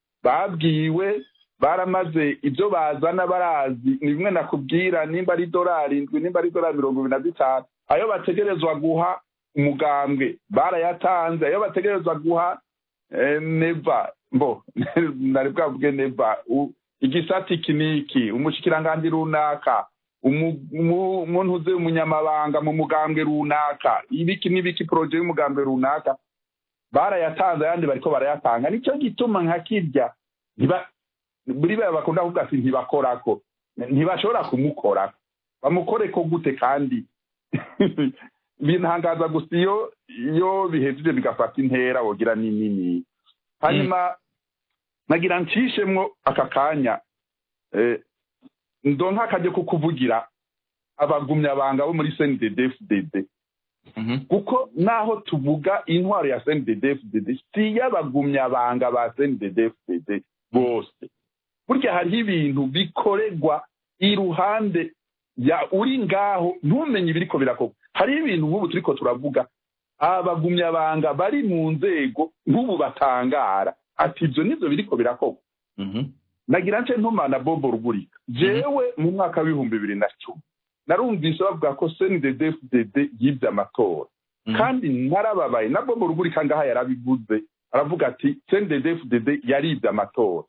babwiwe baramaze ibyo bazana barazi ni bimwe nakubwira nimba ari dorari indwi nimba ari dorari mirongo ibiri na zitanu ayo bategerezwa guha umugambwe barayatanze ayo bategerezwa guha eh, neva mbo nari bwavuge neva u- igisati iki n'iki umushikiranganji runaka umu- umu- umuntu uze umunyamabanga mu mugambwe runaka ibiki n'ibiki poroje y'umugambwe runaka barayatanze ayandi bariko barayatanga nicyo gituma nka kirya ntiba buri baya bakunda kuvuga ati ntibakorako ntibashobora kumukorako bamukoreko gute kandi bintangaza gusa iyo iyo bihejeje bigafata intera wogira ni nini hanyuma nagira ncishemwo aka kanya eh, ndonka akajya ko kuvugira abagumyabanga bo muri cndd fdd kuko naho tuvuga intwaro ya cndfdd si iy'abagumyabanga ba cndfdd bose burya hariho ibintu bikorerwa iruhande ya uri ngaho ntumenye ibiriko birakorwa hariho ibintu nk'ubu turiko turavuga abagumyabanga bari mu nzego nk'ubu batangara ati ibyo nibyo biriko birakorwa nagira nce ntumana bobo rugurika jewe mu mwaka w'ibihumbi bibiri na cumi narumvise bavuga ko cndfdd yibye amatora kandi narababaye na bobo rugurika ngaha yarabivuze aravuga ati cndfdd yaribye amatora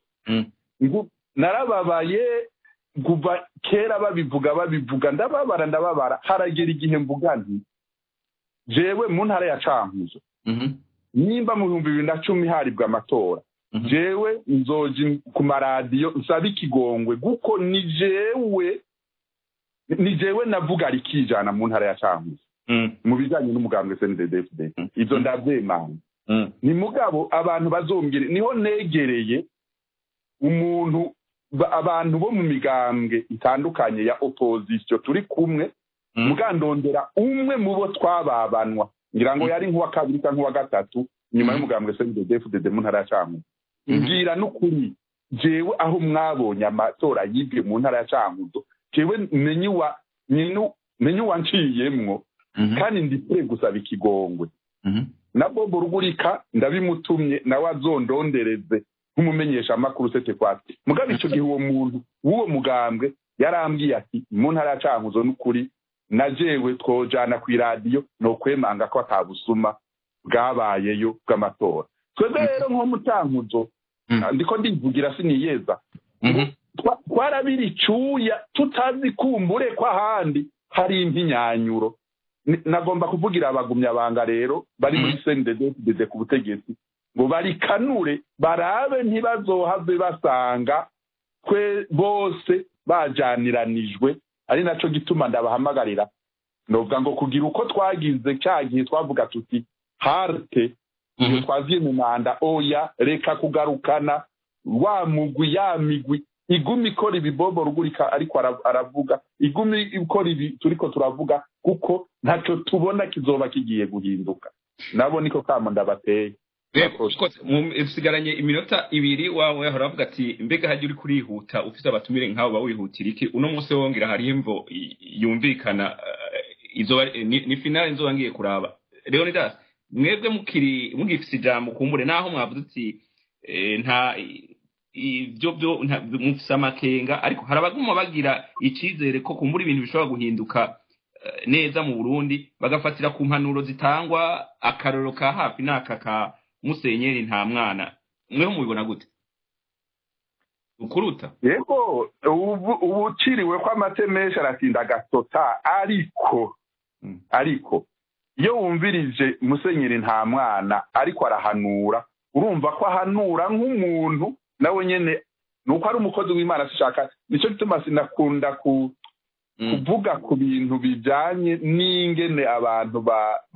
narababaye kuva kera babivuga babivuga ndababara ndababara haragera igihe mvuga nti jewe mu ntara ya cankuzo nimba mu bihumbi bibiri na cumi haribwa amatora jewe nzoji ku maradiyo nsaba ikigongwe kuko ni jewe ni jewe navuga rikijana mu ntara ya cankuzo mu bijyanye n'umugambwe cndfd ibyo ndabyemanga ni mugabo abantu bazombwire niho negereye umuntu abantu bo mu migambwe itandukanye ya opozisiyo turi kumwe mugandondera umwe mu bo twababanwa ngira ngo yari nk'uwa kabiri cyangwa nk'uwa gatatu nyuma y'umugambwe cndfdd mu ntara ya cankuzo mbwira n'ukuri jewe aho mwabonye amatora yibwe mu ntara ya cankuzo jewe menye uwanciyemwo kandi ndikure gusaba ikigongwe na bobo rugurika ndabimutumye nawe azondondereze nk'umumenyesha amakuru sete kwati mugabo icyo gihe uwo muntu w'uwo mugambwe yarambwiye ati mu ntara ya cankuzo n'ukuri na jewe twojana ku iradiyo ni ukwemanga ko atabusuma bwabayeyo bw'amatora twebwe rero nko mu cankuzo ndiko ndivugira siniyeza twarabira icuya tutazi kumbure ko ahandi hari impinyanyuro nagomba kuvugira abagumyabanga rero bari muri cnddd ku butegetsi ngo barikanure barabe ntibazohave basanga twe bose bajaniranijwe ari nacyo gituma ndabahamagarira novuga ngo kugira uko twagize cya gihe twavuga tuti harte iyo twaziye mu manda oya reka kugarukana wa mugwi ya migwi igumi ikora ibibobo rugurika ariko aravuga igumi ikora ibi turiko turavuga kuko ntacyo tubona kizoba kigiye guhinduka nabo niko kamo ndabateye usigaranye iminota ibiri wawe hora avuga ati mbega hajya uri kurihuta ufite abatumire nk'abo bawihutira iki uno munsi wongera hari imvo yumvikana ni finale nzoba ngiye kuraba leonidas mwebwe mukiri mugifite ijambo kumbure naho mwavuze uti nta ibyo byo mufise amakenga ariko hari abaguma bagira icyizere ko kumbura ibintu bishobora guhinduka neza mu burundi bagafatira ku mpanuro zitangwa akaroro ka hafi n'aka ka musenyeri nta mwana mweho mubibona gute ukuruta yego ubu uciriwe ko amate menshi aratinda agasota ariko ariko iyo wumvirije musenyeri nta mwana ariko arahanura urumva ko ahanura nk'umuntu nawe nyine ni uko ari umukozi w'imana ashaka nicyo gituma sinakunda kuvuga ku bintu bijyanye n'ingene abantu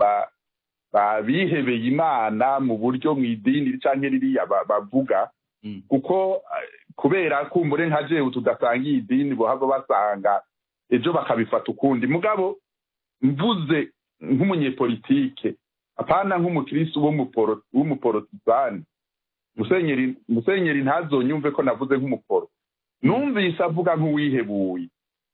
babihebeye imana mu buryo mu idini cyangwa ririya bavuga kuko kubera kumbure nka jewe tudasangiye idini bohava basanga ejo bakabifata ukundi mugabo mvuze nk'umunyepolitike apana nk'umukirisi w'umuporotizani musenyeri musenyeri ntazonyumve ko navuze nk'umuporo numvise avuga nk'uwihebuye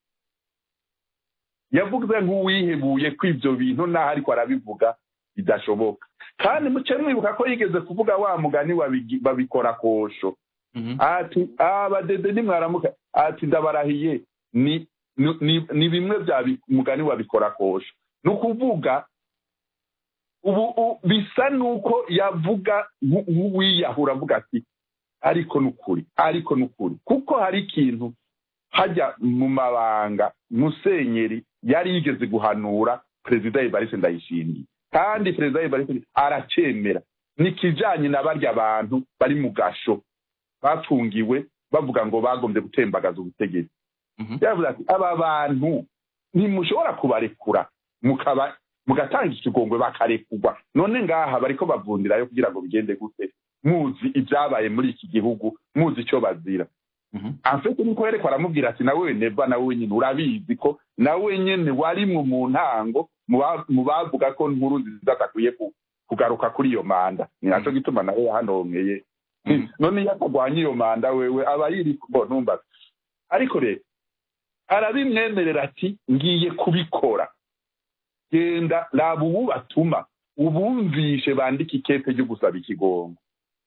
yavuze nk'uwihebuye ko ibyo bintu naho ariko arabivuga bidashoboka kandi muce mwibuka ko yigeze kuvuga wa mugani babikora kosho ati abadede nimwaramuka ati ndabarahiye ni ni bimwe bya mugani wabikora kosho ni ukuvuga ubu bisa nuko yavuga nk'uwiyahura avuga ati ariko n'ukuri ariko n'ukuri kuko hari ikintu hajya mu mabanga musenyeri yari yigeze guhanura perezida evariste ndayishimiye kandi perezida evariste aracemera ni ikijyanye na barya bantu bari mu gasho bafungiwe bavuga ngo bagombye gutembagaza ubutegetsi yavuze ati aba bantu ntimushobora kubarekura mukaba mugatanga ikigongwe bakarekurwa none ngaha bariko bavundirayo kugira ngo bigende gute muzi ibyabaye muri iki gihugu muzi icyo bazira afite niko yereko aramubwira ati nawe neva nawe nyine urabizi ko nawe nyine warimwe mu ntango mu bavuga ko nkuru nziza adakwiye kugaruka kuri iyo manda ni nacyo gituma nawe yahanongeye none iyo atagwanya iyo manda wewe aba yiri numva ariko rero arabimwemerera ati ngiye kubikora genda raba ubu batuma ubumvishe bandika ikete ryo gusaba ikigongo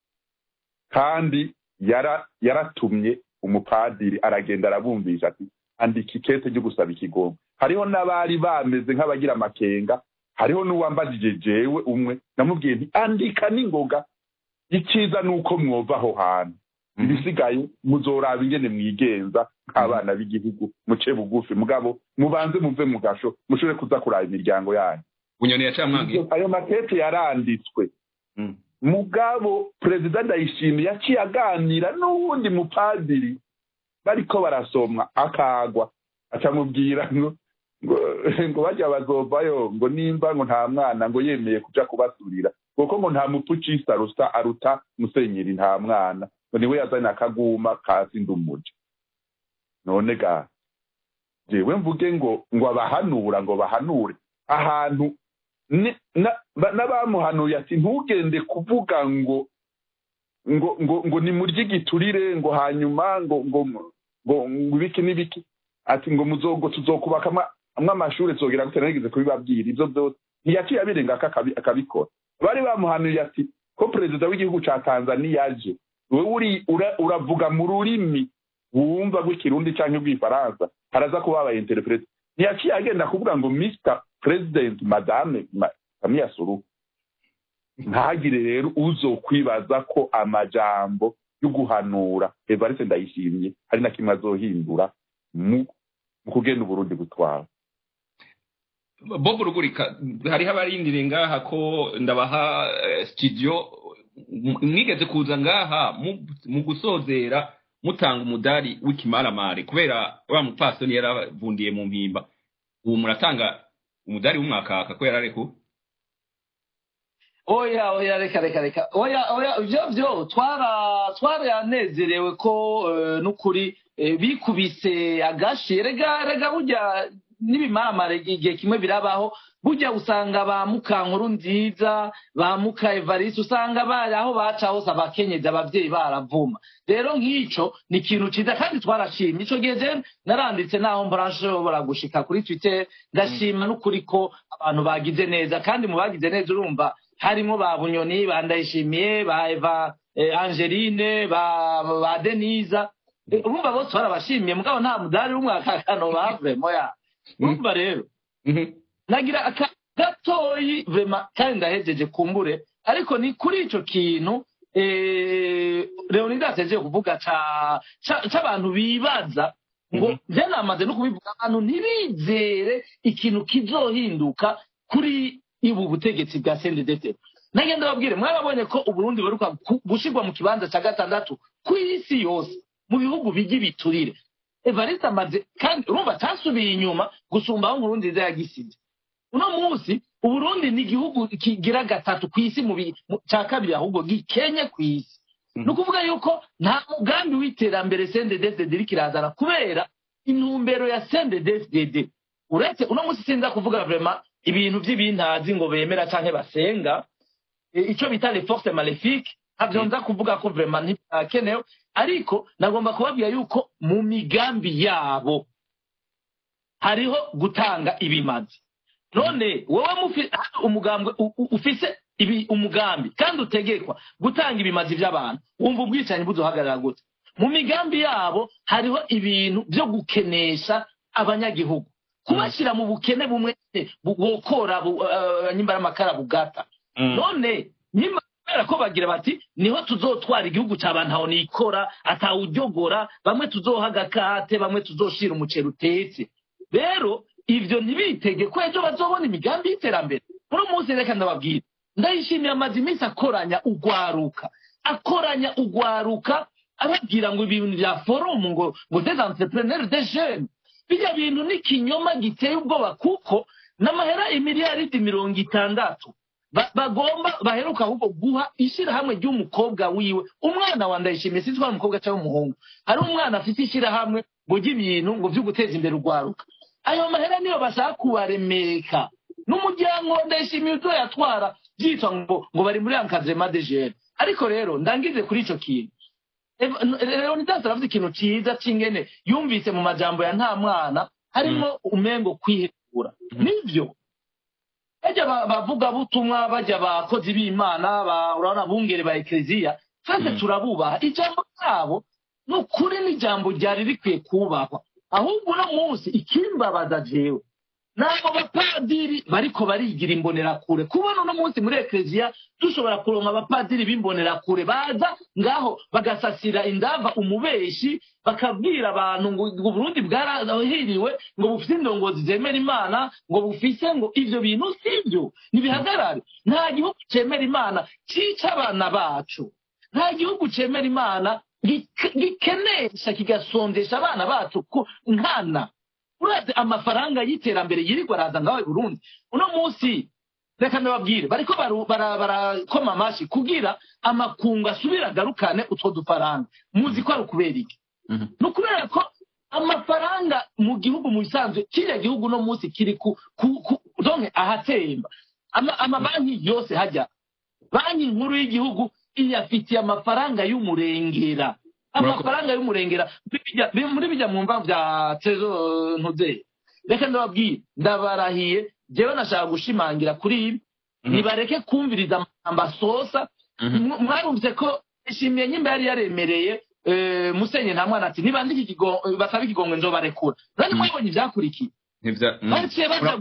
kandi yaratumye umupadiri aragenda arabumvisha ati andika ikete ryo gusaba ikigongo hariho n'abari bameze nk'abagira amakenga hariho n'uwambajije jewe umwe namubwiye nti andika n'ingoga icyiza ni uko mwova aho hantu ibisigaye muzoraba ingene mwigenza nk'abana b'igihugu muce bugufi mugabo mubanze muve mu gasho mushobore kuza kuraba imiryango yanyu bunyoni yacamwangiye ayo makete yaranditswe mugabo perezida ndayishimiye yaciye aganira n'uwundi mupadiri bariko barasomwa akagwa acamubwira ngo ngo bajya bazovayo ngo nimba ngo nta mwana ngo yemeye kuja kubasurira kuko ngo nta mupfucisi aruta aruta musenyeri nta mwana ngo niwe yazanye akaguma kasi ndumuja none ga jewe mvuge ngo ngo abahanura ngo bahanure ahantu n'abamuhanuye ati ntugende kuvuga ngo ngo ngo ngo ni murye igiturire ngo hanyuma ngo ngo ngo ibiki n'ibiki ati ngo muzogo tuzokubaka amwe amashuri tuzogera gute narigeze kubibabwira ibyo byose ntiyaciye abirenga akabikora bari bamuhanuye ati ko perezida w'igihugu cya tanzania aje wowe uravuga mu rurimi wumva rw'ikirundi cyangwa rw'ifaransa haraza kuba habaye interprete ntiyaciye agenda kuvuga ngo mr president madame kamiya suruhu ntagire rero uzokwibaza ko amajambo yo guhanura evariste ndayishimye hari na kimwe azohindura mu kugenda uburundi gutwara bob rugurika hariho abarindire ngaha ko ndabaha studio mwigeze kuza ngaha mu gusozera mutanga umudari w'ikimaramare kubera wa mupfasoni yaravundiye mu mpimba ubu muratanga umudari w'umwakaka ko yarareko oya oya reka reka reka oya oya ibyo byo twara twaranezerewe ko n'ukuri bikubise agashi rega rega burya n'ibimaramare igihe kimwe birabaho burya usanga ba mukankuru nziza ba muka evariste usanga bari aho baca hose abakenyezi ababyeyi baravuma rero nk'icyo ni ikintu cyiza kandi twarashimye icyo gihe je naranditse naho mbarashobora gushika kuri twitter ndashima n'ukuri ko abantu bagize neza kandi mu bagize neza urumva harimo ba bunyoni ba ndayishimiye ba eva angeline ba deniza urumva bose barabashimiye mugabo nta mudari w'umwakakano bavemo ya urumva rero nagira gatoyi vema kandi ndahejeje kumbure ariko ni kuri icyo kintu leonidas yagiye kuvuga cy'abantu bibaza ngo njye namaze no kubivuga abantu ntibizere ikintu kizohinduka kuri ubu butegetsi bwa sendedete nagenda babwire mwarabonye ko uburundi buheruka gushyirwa mu kibanza cya gatandatu ku isi yose mu bihugu bijya ibiturire evariste amaze kandi urumva atasubiye inyuma gusumba aho umurundi nziza yagisize uno munsi uburundi ni igihugu kigira gatatu ku isi mu cya kabiri ahubwo gikenye ku isi ni ukuvuga yuko nta mugambi w'iterambere sendedefdede iri kirazana kubera intumbero ya sendedefdede uretse uno munsi sinza kuvuga vrema ibintu by'ibintazi ngo bemera cyangwa basenga icyo bita le force malefique ntabyo nza kuvuga ko vrema ntibyakenewe ariko nagomba kubabwira yuko mu migambi yabo hariho gutanga ibimazi none wowe umugambwe ufise umugambi kandi utegekwa gutanga ibimazi by'abantu wumva ubwicanyi buzohagarara gute mu migambi yabo hariho ibintu byo gukenesha abanyagihugu kubashyira mu bukene bumwe bukora nyimbara amakara bugata none nyuma kubera ko bagira bati niho tuzotwara igihugu cy'abantu aho nikora atawujyogora bamwe tuzoha agakate bamwe tuzoshira umuceri utetse rero ibyo ntibitege ko ejo bazobona imigambi y'iterambere muri munsi reka ndababwira ndayishimiye amaze iminsi akoranya ugwaruka akoranya ugwaruka ababwira ngo ibintu bya forumu ngo ngo des entrepreneurs de jeunes bijya bintu ni ikinyoma giteye ubwoba kuko n'amahera imiliyaridi mirongo itandatu bagomba baheruka ahubwo guha ishyirahamwe ry'umukobwa wiwe umwana wa ndayishimiye sinzi ko ari umukobwa cyangwa umuhungu hari umwana afite ishyirahamwe ngo ujye ibintu ngo byo guteza imbere urwaruka ayo mahera niyo bashaka kubaremeka n'umuryango ndayishimiye ibyo yatwara byitwa ngo ngo bari muri ankadrema de jene ariko rero ndangize kuri icyo kintu rero nidasi aravuze ikintu cyiza cy'ingene yumvise mu majambo ya nta mwana harimo umengo kwihekura nibyo bajya bavuga butumwa bajya abakozi b'imana urabona bungere ba ekereziya twese turabubaha ijambo ryabo ni ukuri n'ijambo ryari rikwiye kubahwa ahubwo uno munsi ikimbabaza jewe ntabwo abapadiri bariko barigira imbonerakure kubona uno munsi muri ekereziya dushobora kuronka abapadiri b'imbonerakure baza ngaho bagasasira indava umubeshi bakabwira abantu ngo uburundi bwarahiriwe ngo bufite indongozi zemera imana ngo bufise ngo ivyo bintu sivyo nibihagarare nta gihugu cemera imana cica abana bacu nta gihugu cemera imana gikenesha kigasondesha abana bacu nkana urazi amafaranga y'iterambere yirirwa araza ngaho i burundi uno munsi reka ndababwire bariko barakoma amashi kugira amakungu asubire agarukane utwo dufaranga muzi ko ari ukubera iki ni ukubera ko amafaranga mu gihugu mu bisanzwe kiriya gihugu uno munsi kiri ku donke ahatemba amabanki yose hajya banki nkuru y'igihugu iyafitiye amafaranga y'umurengera amafaranga y'umurengera muri bijya mu mva bya tezo ntuze reka ndababwire ndabarahiye jewe nashaka gushimangira kuri ibi nibareke kumviriza amasosa mwarumvise ko ishimiye nyimba yari yaremereye musenye nta mwana ati niba basaba ikigongo nzobarekura nani mwabonye ibyakurikiye baciye baja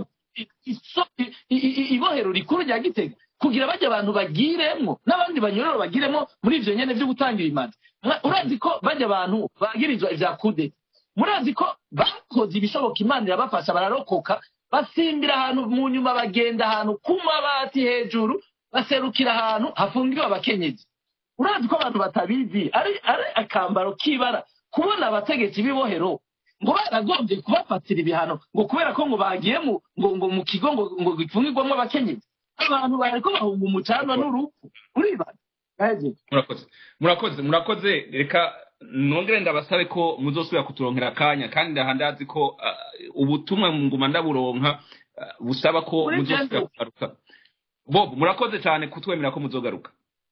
ibohero rikuru rya gitega kugira bajya abantu bagiremwo n'abandi banyororo bagiremwo muri ivyo nyene vyo gutangira imanza urazi ko bajya abantu bagirizwa ivya kudeta murazi ko bakoze ibishoboka imana irabafasha bararokoka basimbira ahantu mu nyuma bagenda ahantu ku mabati hejuru baserukira ahantu hafungiwe abakenyezi urazi ko abantu batabizi ari ari akambaro k'ibara kubona abategetsi b'ibohero ngo baragombye kubafatira ibihano ngo kubera ko ngo bagiye mu ngo ngo mu kigo ngo ngo gifungirwamo abakenyezi abantu bariko bahunga umucanwa n'urupfu uribaza murakoze murakoze murakoze reka nongere ndabasabe ko muzosubira kuturonkera akanya kandi ndahandazi ko ubutumwa nguma ndaburonka busaba ko muzosubira kugaruka bob murakoze cyane kutwemera ko muzogaruka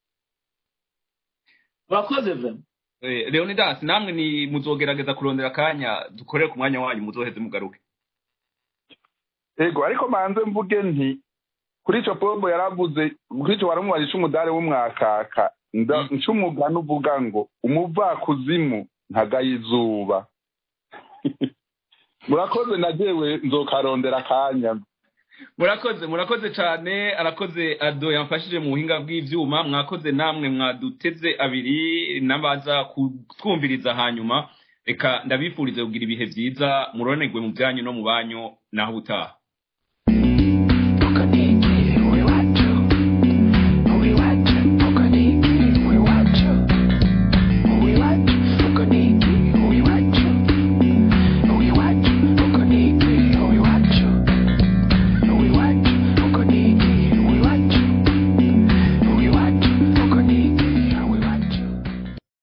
murakoze vema leonidas namwe ni muzogerageza kurondera akanya dukorere ku mwanya wanyu muzoheze mugaruke ego ariko manze mvuge nti kuri icyo pombo yaravuze kuri icyo waramubajije umudari w'umwakaka ncumugani uvuga ngo umuvakuzimu ntagaye izuba murakoze nagewe nzokarondera akanya murakoze murakoze cyane arakoze ado yamfashije mu buhinga bw'ibyuma mwakoze namwe mwaduteze abiri n'abaza kutwumviriza hanyuma reka ndabifurize kugira ibihe byiza muronerwe mu byanyu no mu banyu naho utaha